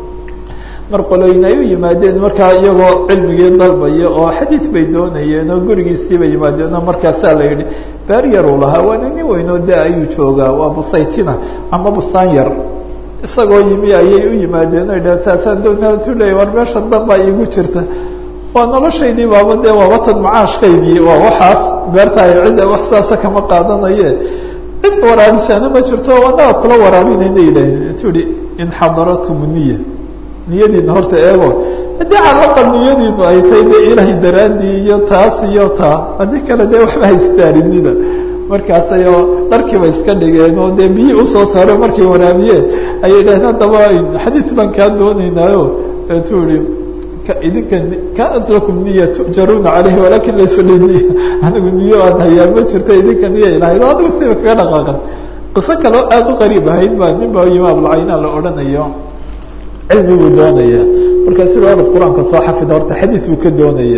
mar qolooyin ay u yimaadeen markaa iyagoo cilmigii dalbaya oo xadiid bay doonayeen oo gurigiisii bay yimaadeen oo markaasaa la yidhi beer yar uu lahaa waana nin weynoo da ayuu joogaa waa busaytina ama bustaan yar isagoo yimi ayay u yimaadeen o yidhah taasaan doonaa tu leeya war meesha danbaa iigu jirta waa noloshaydii baaba dee waa watan macaashkaygii waa waxaas beertaay cidda wax saasa kama qaadanaye cid waraabisaana ma jirto anaga kula waraabinayna yidhaaheen tu ihi in xadaratkum niya niyadiina horta eego haddii calaqal niyadiinu ay tahay dee ilaahay daraadii iyo taas iyo taa haddii kale dee waxba haystaarinida markaasayoo dharkiiba iska dhigeen oo dee biyi usoo saareen markay waraabiyeen ayay dhaheen haddaba xadiid baan kaa doonaynaayo tu ihi idinka kaanat lakum niya tujaruuna caleyhi walakin laysa li niya anigu niyo aan hayaa ma jirta idinka niya ilahayd o adigu siba kaga dhaqaaqan qiso kaleo aada u qariib ahayd baa nin baa yima abulcayna la odhanayo cilmi buu doonaya markaasu ui orad qur-aanka soo xafid horta xadiid buu ka doonaya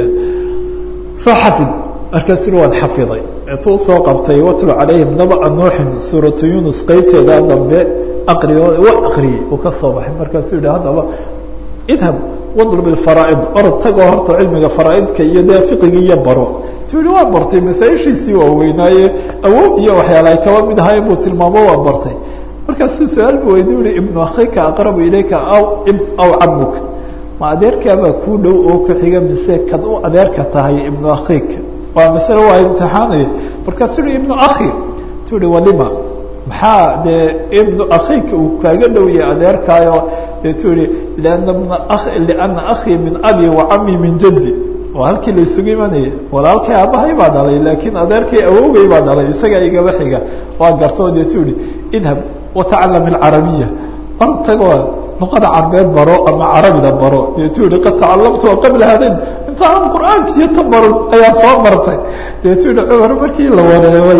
soo xafid markaasu ui waan xafiday eetuu soo qabtay watlu calayhim naba nuuxin suuratu yunus qeybteeda dambe aqriyo waa aqriyey uu ka soo baxay markaasuu yihi haddaba idhab wadlub ilfaraaid orod tagoo horta cilmiga faraaidka iyo dee fiqigi iyo baro tu yihi waa bartay masaaishiisii waaweynaaye awood iyo waxyaala ay kaba mid ahayn buu tilmaamo waa bartay markaasuu su-aal bu weydi ui ibnu akhika aqrabu ilayka aw aw camuk ma adeerkaabaa kuu dhow oo ku xiga mise kad u adeerka tahay ibnu akhika waa masale waa imtixaanaya markaasuu uhi ibnu akhi tu ihi walima maxaa dee ibnu akhika uu kaaga dhow yahay adeerkaayo dee tu ihi liana bna liana akhii min abi wa cami min jaddi waa halkii la isugu imanaya walaalkay aabahay baa dhalay laakiin adeerkay awowgay baa dhalay isagaa igaba xiga waa gartoo dee tu ihi idhab watacalam alcarabiya orod tagoo luqada carbeed baro ama carabida baro dee tu ihi qad tacalamtu qabla hadayn intaan qur-aankiiyo ta baran ayaa soo martay dee tu ihi cumar markii la wareebay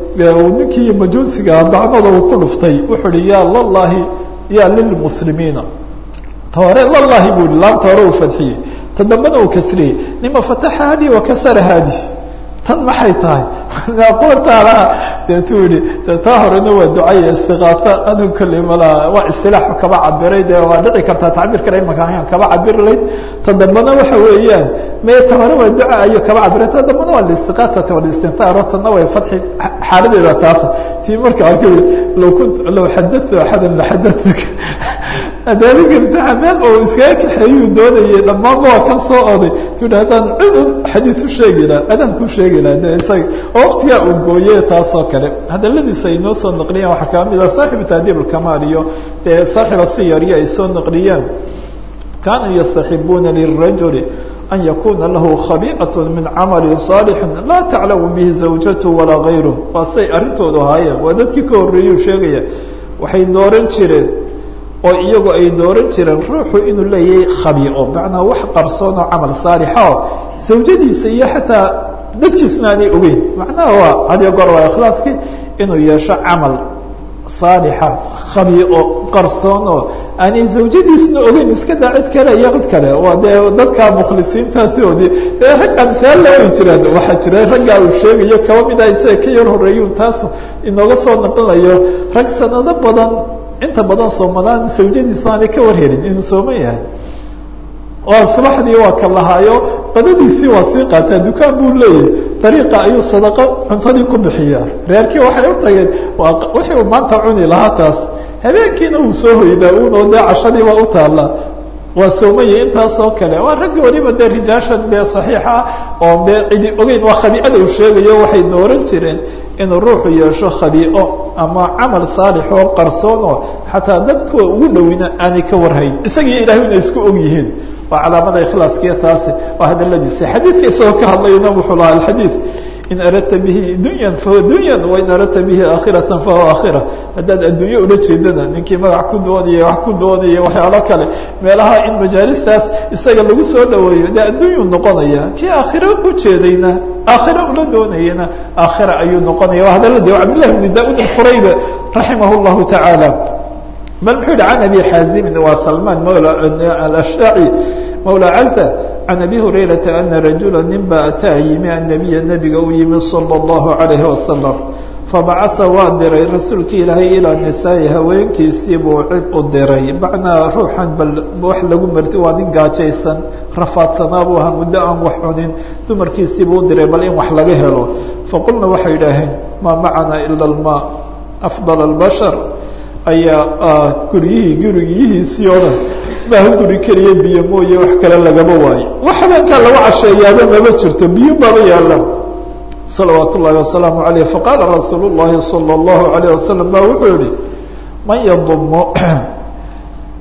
ninkii majuusiga dacmada uu ku dhuftay wuxuu ihi ya lallahi ya lilmuslimiina ta hore lallahi bu ihi laanta hore uu fadxiyey ta dambena uu kasriyey nima fataxa hadi wakasara hadi tan maxay tahay aqoontaalaha dee tu yihi de taa horena waa ducaya istiqaafa anu kale malaa waa istilaaxu kaba cabiray dee waa dhici kartaa tacbiir kale imakaan kaba cabir layd ta dambena waxa weeyaan me ta hore waa duca ayo kaba cabiray ta dambena waa listiqaasata walistintaar tana way fadxi xaaladeeda taasa tii marka arka law kunt law xadatu axadan laxadatuka adaadiga imtixaa meel oo iskaga kaxeeyuu doonayay dhammaanba waa kan soo oday tu hi haddaan cid un xadiid u sheegi laha adaan ku sheegi laha de isaga oo waktigaa uu gooye taasoo kale hadaladiisa ay noo soo naqliyaan waxaa kaa mid ah saaxibu tahdiib alkamaal iyo dee saaxiba siyariyo ay soo naqliyaan kaanuu yastaxibuuna lirajuli an yakuna lahu khabii'at min camali صaalixi laa taclamu bihi zawjatu walaa gayruh waa say arrintoodu ahaayeen waa dadkii ka horreeyuu sheegaya waxay dooran jireen oo iyagu ay dooran jireen ruuxu inuu leeyahay khabiico macnaa wax qarsoon oo camal saalixa oo zawjadiisa iyo xataa dadkiisna aanay ogeyn macnaha waa hadiyo goor waa ikhlaaskii inuu yeesho camal saalixa khabiico qarsoon oo aanay zawjadiisna ogeyn iska daa cid kale iyo cid kale waa dee dadka mukhlisiintaasiodi dee rag amsaalla way jiraan waxaa jira raggaa uu sheegayo kaba mid ah isaga ka yar horeeyun taasu inooga soo naqlayo rag sanado badan inta badan soomadaan zawjadiisu aanay ka warhelin inuu sooman yahay oo subaxdii waa ka lahaayo qadadiisii waa sii qaataa dukaan buu leeyahay dariiqa ayuu sadaqo cuntadii ku bixiyaa reerkii waxay u tageen wixii uu maanta cuni lahaa taas habeenkiina uu soo hoydaa uunoo dee cashadiiba u taalla waa soomaya intaasoo kale waa raggi waliba dee rijaashan dee saxiixa oo dee cidi ogeyn waa khabiicada uu sheegayo waxay dooran jireen inuu ruuxu yeesho khabiico ama camal saalix oo qarsoonoo xataa dadka ugu dhowina aanay ka warhayn isagii ilahay inay isku og yihiin waa calaamada ikhlaaskiya taasi waa hadaladiisa xadiidka isagoo ka hadlayna wuxuu lahaa alxadiid in aradta bihi dunyan fahuwa dunyan wain aradta bihi aakhiratan fahuwa aakhira haddaad adduunye ula jeedana ninkii magac ku doonaya wax ku doonaya waxyaalo kale meelaha in majaalistaas isaga lagu soo dhaweeyo dee adduunyuu noqonaya kii aakhiro ujeedayna aakhiro ula doonayana aakhira ayuu noqonaya waa hadaladi cabdillahi bni da-ud alqurayba raximah llahu tacaala bal muxuu yihi can abi xaazimin waa salmaan mawla alashaaci mawla caza can abi hurayrata ana rajula nin ba ataa yimi annabiya nebiga u yimi sala allahu calayhi wasalam fabacaa waa diray rasuulki ilaahay ilaa nisaai haweenkiisii buu cid u diray macnaa ruuxan bal wax lagu marti waa nin gaajaysan rafaadsanaa buu ahaa muddo aan wax cunin dumarkiisii buu u diray bal in wax laga helo faqulna waxay idhaaheen maa macana ila almaa afdal albashar ayaa guryihii gurigiyihiisii oo dhan maaha guri keliya biyo mooye wax kale lagama waayo wax habeenkaa lagu casheeyaaba mama jirto biyo baba yaalaan salawaat ullahi wasalaamu alayh faqaala rasuul llahi sala allahu alayh wasalam ba wuxuu yihi man yadumo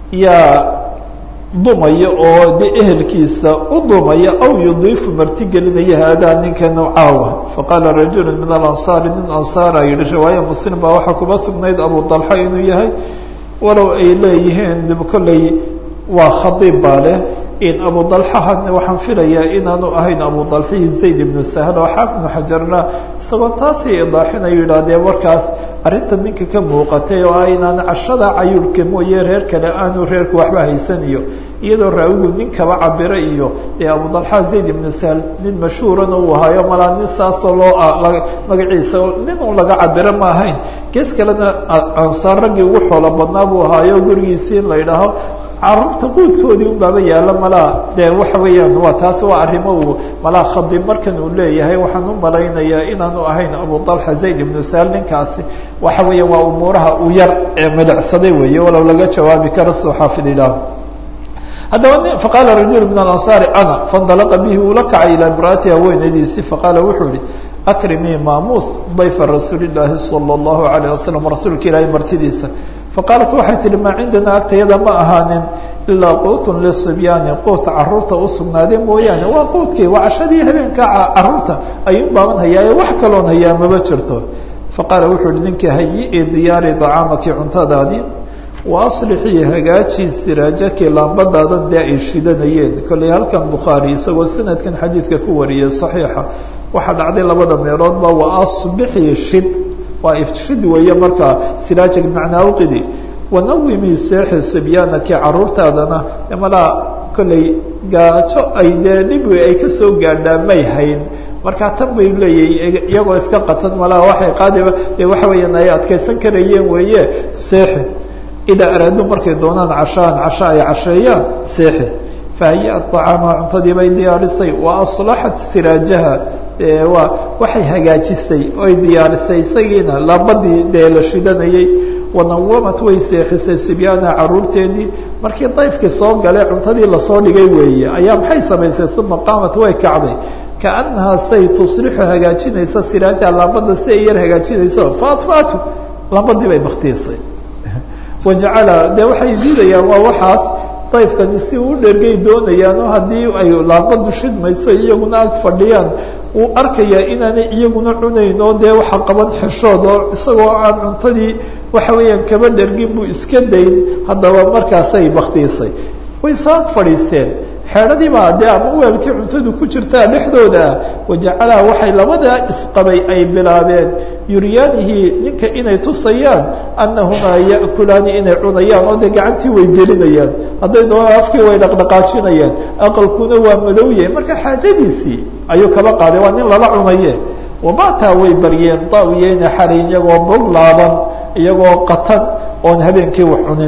yaa dumaya oo de ehelkiisa u dumaya aw yudiifu martigelinaya haadaa ninkan caawa faqaala rajulu min alansaari nin ansaara yihi riwaaya muslim baa waxaa kuma sugnayd abu dalxa inuu yahay walow ay leeyihiin dib kolley waa khadiib baa leh in abu dalxahan waxaan filayaa inaanu ahayn abu dalxihi zayd ibnu sahl oo xaaf ibnu xajarna isagoo taasii idaaxinayo yidhahdee warkaas arrinta ninka ka muuqatay oo ah inaan cashada cayuurka mooye reer kale aanu reerku waxba haysaniyo iyadoo raawigu nin kaba cabira iyo dee abu dalxa zayd ibnu sahl nin mashhuurana uu ahaayo malaa nin saasoo loo magaciisa nin un laga cabiro ma ahayn gees kalena ansaar raggii ugu xoolo badnaa buu ahaayo gurigiisii in la yidhaaho carruurta quudkoodii un baaba yaalla malaa dee waxa weeyaan waa taasi waa arrimo uu malaa khadib markan uu leeyahay waxaan u malaynayaa inaanu ahayn abu dalxa zayd ibnu sahl ninkaasi waxa weeya waa umuuraha uu yar ee midhacsaday weeye walow laga jawaabi karo soo xaafid ilaah haddaba faqaala rajulu min alansaari ana faindalaqa bihi uu la kacay ilaa imraati haweenaydiisii faqaala wuxuu ihi akrimii maamuus dayfa rasuuli llaahi sala allahu alayh wasalam rasuulka ilaahay martidiisa faqaalat waxay tihi maa cindanaa agtayada ma ahaanin ilaa quutun lisibyaani quut caruurta u sugnaadee mooyaane waa quudkii waa cashadii habeenka caruurta ayuun baaban hayaaye wax kaloon hayaa maba jirto faqaala wuxuu ihi ninkii hayi-i diyaari dacaamaki cuntadaadii wa aslixii hagaajii siraajaki laambadaadan dee ay shidanayeen kolley halkan bukhaari isagoo sanadkan xadiidka ku wariyay saxiixa waxaa dhacday labada meeloodba wa asbixii shid waa ifshid weeye markaa siraajag macnaa uqidi wanawimi seexi sibyaanaki caruurtaadana malaa kolley gaajo ay dee dhibi ay kasoo gaadhaa may hayn markaa tan bay leeyahy iyagoo iska qatan malaa waxay qaadiba dee waxa weeyaan ay adkaysan karayeen weeye seexi idaa araaduu markay doonaan cashaan casho ay casheeyaan seexi fahayaa acaama cuntadii bay diyaarisay wa aslaxat siraajaha waa waxay hagaajisay oy diyaarisay isagiina laabadii dee la shidanayay wanawamat way seexisay sibyaana caruurteedii markii dayfkii soo gale cuntadii lasoo dhigay weeye ayaa maxay samaysay uma qaamat way kacday kaanahaa say tuslixu hagaajinaysa siraajaha laambada si ay yar hagaajinayso faatfaatu laambadii bay baktiisay wajacala dee waxay diidayaan waa waxaas dayfkani si uu dhergay doonayaano haddii ay laambadu shidmayso iyaguna ag fadhiyaan uu arkayaa inaanay iyaguna cunayn oo dee waxa qaban xeshood oo isagoo aan cuntadii waxa weeyaan kaba dhergin buu iska dayn haddaba markaasay baktiisay way soo ag fadhiisteen xeedhadii baa dee ama weelkii cuntadu ku jirtaa dhexdooda wajacalaha waxay labadaa isqabay ay bilaabeen yuryaanihii ninka inay tusayaan annahumaa ya'kulaani inay cunayaan oo dee gacantii way gelinayaan hadday doonaan afkii way dhaqdhaqaajinayaan aqalkuna waa madowye marka xaajadiisii ayuu kaba qaaday waa nin lala cunaye wamataa way baryeen daawiyeyna xalayn iyagoo bog laaban iyagoo qatan oon habeenkii wax cunin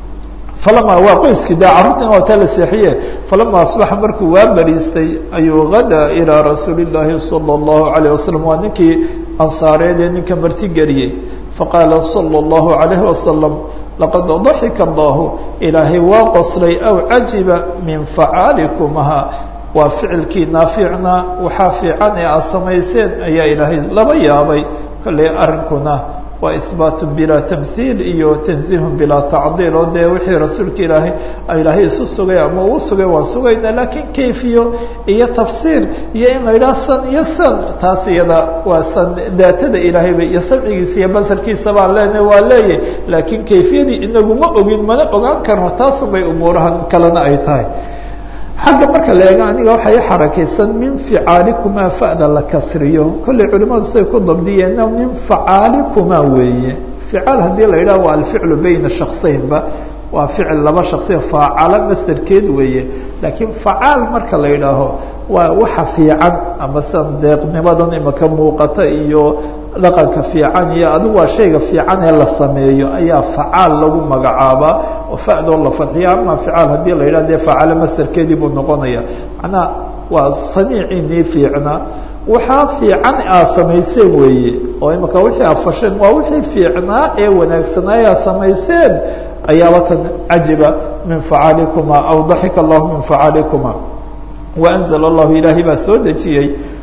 falama waa qoyskii de carruurtina waa taa la seexiye falama asbaxa markuu waa bariistay ayuu gadaa ilaa rasuuli llaahi sala allahu alayh wasalam waa ninkii ansaareed ee ninka martigeliyey faqaala sala allahu alayhi wasalam laqad daxika allahu ilaahay waa qoslay aw cajiba min facaalikumaha waa ficilkii naaficna waxaa fiican ee aad samayseen ayaa ilaahay laba yaabay kolley arrinkuna waa ihbaatu bilaa tamhiil iyo tanziihun bilaa tacdiil oo dee wixii rasuulka ilaahay ilaahay isu sugay ama uu sugay waan sugayna laakiin kayfiyo iyo tafsiir iyo in la yidhaha san iyo san taas iyada waa san daatada ilaahayba iyo samcigiisa iyo basarkiisa baan leenahay waa leeyahy laakiin kayfiyadii inaguma ogin mana ogaan karno taasun bay umuurahan kalena ay tahay xagga marka la eego aniga waxay xarakaysan min ficaalikumaa fa'da la kasriyo kollay culimadu say ku dabdiyeenna min facaalikumaa weeye ficaal haddii la yidhaha waa alficlu bayna shaksaynba waa ficil laba shaksiya faacala masderkeed weeye laakiin facaal marka la yidhaaho waa waxa fiican ama sidan deeqnimadan imaka muuqata iyo dhaqanka fiican iyo adigu waa shayga fiican ee la sameeyo ayaa facaal lagu magacaabaa oo fa'doo la fadxiya ama ficaal haddii la yidhah dee facalo masderkeedii buu noqonaya macnaha waa saniiciinii fiicnaa waxaa fiican aad samayseen weeye oo imaka wixii aad fasheen waa wixii fiicnaa ee wanaagsanaaye aad samayseen ayaaba tan cajiba min facaalikuma aw daxika allahu min facaalikuma waanzla allahu ilaahay baa soo dejiyey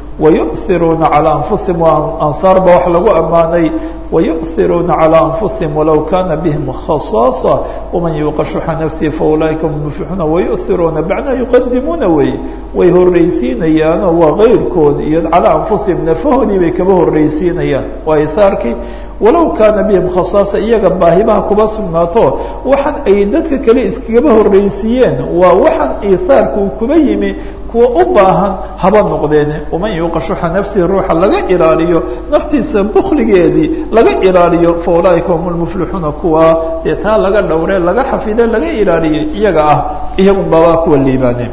wayu'iruuna calىa anfusihim ansaar ba wax lagu ammaanay wayu'iruuna calىa anfusihim walow kana bihim khasaasa waman yuuqa shuxa nafsihi faulaa'ika hum muflixuuna wayu'iruuna bacnaa yuqadimuuna wey way horreysiinayaanoo waa kayrkood iyo calىa anfusihim nafahoodii bay kaba horreysiinayaan waa isaarkii walow kaana bihim khasaasa iyaga baahibaha kuba sugnaato waxaan ay dadka kale iskagaba horreysiiyeen waa waxaan iihaarka uu kuba yimi kuwa u baahan haba noqdeen waman yuuqa shuxa nafsihi ruuxa laga ilaaliyo naftiisa bukligeedii laga ilaaliyo fa ulaaika hum lmuflixuuna kuwa dee taa laga dhowre laga xafide laga ilaaliyey iyaga ah iyagun baabaa kuwa liibaane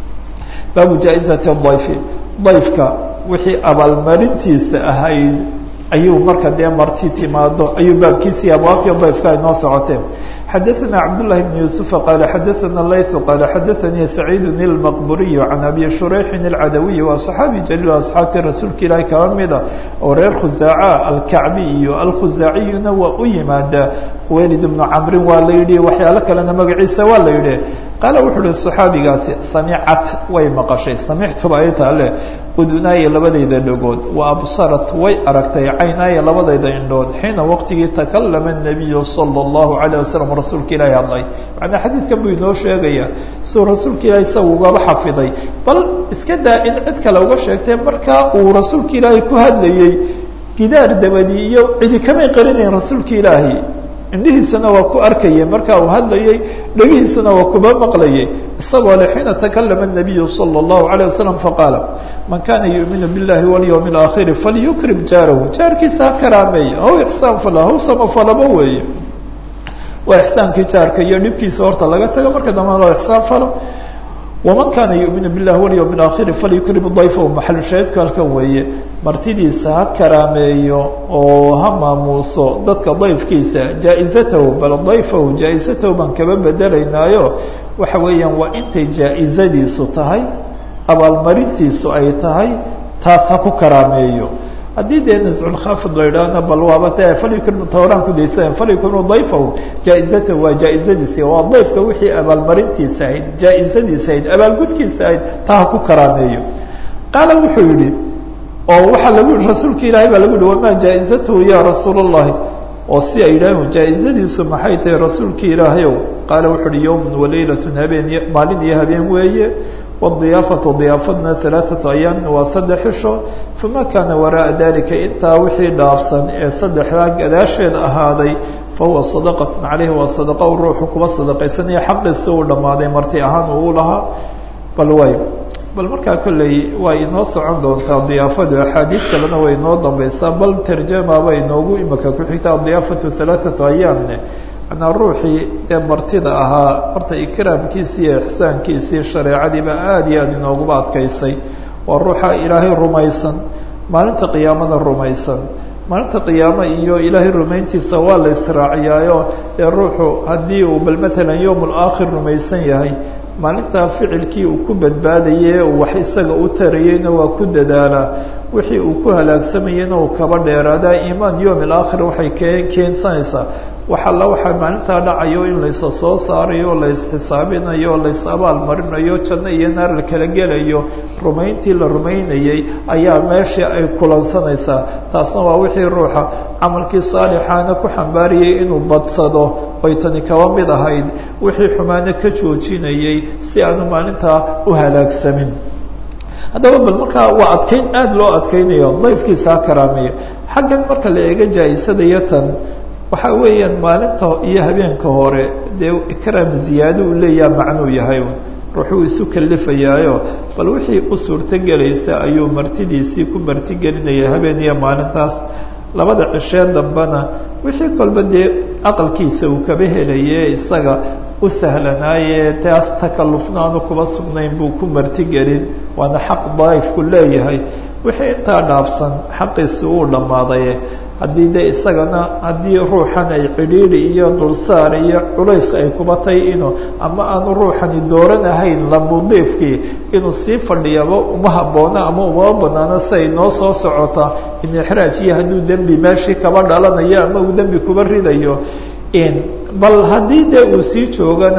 baabu jaa-izati dayfi dayfka wixii abaalmarintiisa ahayd ayuu marka dee marti timaado ayuu baabkiisii abwaabtii dayfka ay noo socoteen xadaثna cabdالlahi بn yuسufa qaala xadaثana layثu qaala xadaثanii saciidu اlmaqburiyu can abi shurayxin اlcadawiyi waa صaxaabi jaliil asxaabtii rasuulka ilaahi kaba mida oo reer khusaaca alkacbi iyo alkhusaaciyuna waa u yimaadaa khuwaylid bnu camrin waa la yidhi waxyaalo kalena magaciisa waa la yidhi qaala wuxuu uhi صaxaabigaasi samicat way maqashay samictuba ay taale udunaaya labadayda dhagood wa absarat way aragtay caynaaya labadayda indhood xiina waqtigii takalama الnabiyu salى اllahu عalيه wasalam rasuulka ilaahi hadlay macnaa xadiidkan buu inoo sheegaya siduu rasuulka ilahi isaga ugaba xafiday bal iska daa in cid kale uga sheegtee markaa uu rasuulka ilaahi ku hadlayey gidaar dabadii iyo cidi kamay qarinayn rasuulka ilaahi indhihiisana waa ku arkayay marka uu hadlayey dhegihiisana waa kuba maqlayay isagoo le xiina takalama الnabiyu salى اllahu عalيه wasalam faqaala man kana yuuminu biاllahi walyowm اlaakhiri falyukrim jaarahu jaarkiisa ha karaameeya haw ixsaan fala haw samafalaba weeye waa ixsaankii jaarka iyo dhibkiisa horta laga tago marka dambana loo ixsaan falo waman kana yuuminu biاllahi walyowm اlaakhiri falyukrim dayfahu maxalu shaahidku halkan weeye martidiisa ha karaameeyo oo ha maamuuso dadka dayfkiisa jaa-izatahu bal dayfahu jaa-izatahu baan kaba bedelaynaayo waxa weeyaan waa intay jaa-izadiisu tahay abaalmarintiisu ay tahay taas ha ku karaameeyo haddii dee nasculkhaafid la idhaahna bal waaba te falyukrim tawraan ku daysa falyukrimu dayfahu jaa-izatahu waa jaa-izadiisi waa dayfka wixii abaalmarintiisa ahayd jaa-izadiisa ahayd abaalgudkiisa ahayd taa ha ku karaameeyo qaala wuxuu yihi oo waxaa lagu yihi rasuulka ilaahay baa lagu yihi wamaa jaa-izatahu ya rasuul اllahi oo si ay yidhaaheen jaa-izadiisu maxay tahay rasuulka ilaahayow qaala wuxu uhi yowm walaylatun habeen maalin iyo habeen weeye wadiyaafatu diyaafadna alaaثatu ayaamin waa saddex isho fama kaana waraءa dalika intaa wixii dhaafsan ee saddexdaa gadaasheeda ahaaday fahuwa sadaqatu caleyhi waa sadaqa u ruuxu kuba sadaqaysanaya xaqiisi uu dhammaaday marti ahaan uu lahaa bal way bal markaa kolley way inoo socon doontaa diyaafadu axaadiid kalena way inoo dambaysaa bal tarjamaba inoogu imika ku xigta adiyaafatu alaaثatu ayaamne manaa ruuxii ee martida ahaa horta ikraamkiisii iyo ixsaankiisii shareecadiiba aada iyo aada inooguba adkaysay waa ruuxa ilaahay rumaysan maalinta qiyaamada rumaysan maalinta qiyaamo iyo ilaahay rumayntiisa waa la israaciyaayo ee ruuxu haddii uu bal matalan yowm alaakhir rumaysan yahay maalintaa ficilkii uu ku badbaadayey uu wax isaga u tarayeyna waa ku dadaalaa wixii uu ku halaagsamayeyna uu kaba dheeraadaa iimaan yowm alaakhir waxay ke keensanaysaa wax alla waxaa maalintaa dhacayo in laysa soo saarayo laysxisaabinayo lays abaal marinayo janno iyo naar la kala gelayo rumayntii la rumaynayey ayaa meeshii ay kulansanaysaa taasna waa wixii ruuxa camalkii saalixaana ku xambaariyey inuu badsado ay tani kaba mid ahayd wixii xumaana ka joojinayey si aanu maalintaa u halaagsamin haddaba bal markaa waa adkeyn aada loo adkeynayo dayfkiisa ha karaameeyo xaggan marka la eega jaa-isadaiyo tan waxaa weeyaan maalinta iyo habeenka hore dee ikraam ziyaado uu leeyaha macnuu yahay ruuxuu isu kalifayaayo bal wixii u suurtogelaysa ayuu martidiisii ku martigelinaya habeen iyo maalintaas labada cishee dambena wixii kolba dee aqalkiisa uu kaba helaye isaga u sahlanaaye taas takalufnaanu kuba sugnayn buu ku martigelin waana xaq daifku leeyahay wixii intaa dhaafsan xaqiisi uu dhammaaday haddii de isagana haddii ruuxan ay cidhiidhi iyo dulsaar iyo culays ay kuba tahay inuu ama aanu ruuxani dooranahayn lamudiifkii inuu sii fadhiyaba uma habboona ama umama banaano si ay noo soo socota in ixraaj iyo hadduu dembi meeshii kaba dhalanayo ama uu dembi kuba ridayo bal haddii dee uu sii joogana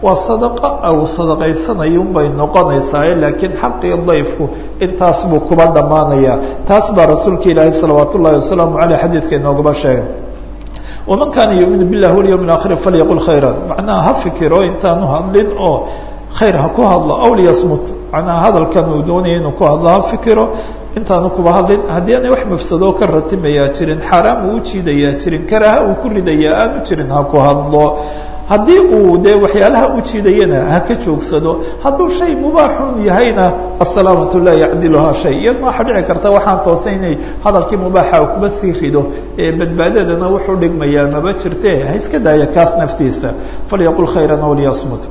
waa sadaqa au sadaqaysanayunbay noqonaysaa laakiin xaqii dayfku intaas buu kuba dhammaanaya taas baa rasuulka ilaahi salawaat ullahi wasalaamu caleyh xadiidka inoogaba sheegay waman kaana yuuminu billahi walyawmi اaakhiri falyaqul khayra macnaha ha fikiro intaanu hadlin oo khayr ha ku hadlo aw liyasmut macnaha hadalkan uu doonaya inuu ku hadlo ha fikiro intaanu kuba hadlin haddii aanay wax mafsadoo ka ratimayaa jirin xaaraam uu ujiidayaa jirin karaaha uu ku ridayaa aanu jirin ha ku hadlo haddii uu dee waxyaalaha ujiidayana ha ka joogsado hadduu shay mubaaxun yahayna asalaamatu laa yacdiluhaa shay iyadna waxaa dhici karta waxaan toosay inay hadalkii mubaaxa kuba sii rido ee badbaadadana wuxuu dhigmayaa maba jirte ha iska daaya kaas naftiisa falyaqul khayran aw liyasmut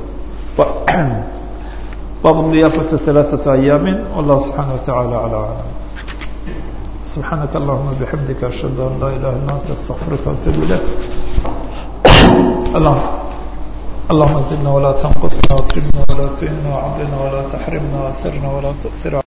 bab diyaafata ثalaaثaةa ayaami wallah subxaana wataعala alى aclam subxaanaka allahuma bixamdika ashhadu an laa ilaha illa anta astaqfiruka atub ilayk اللهم زدنا ولا تنقصنا واكرمنا ولا تهنا وعضنا ولا تحرمنا واثرنا ولا تؤثر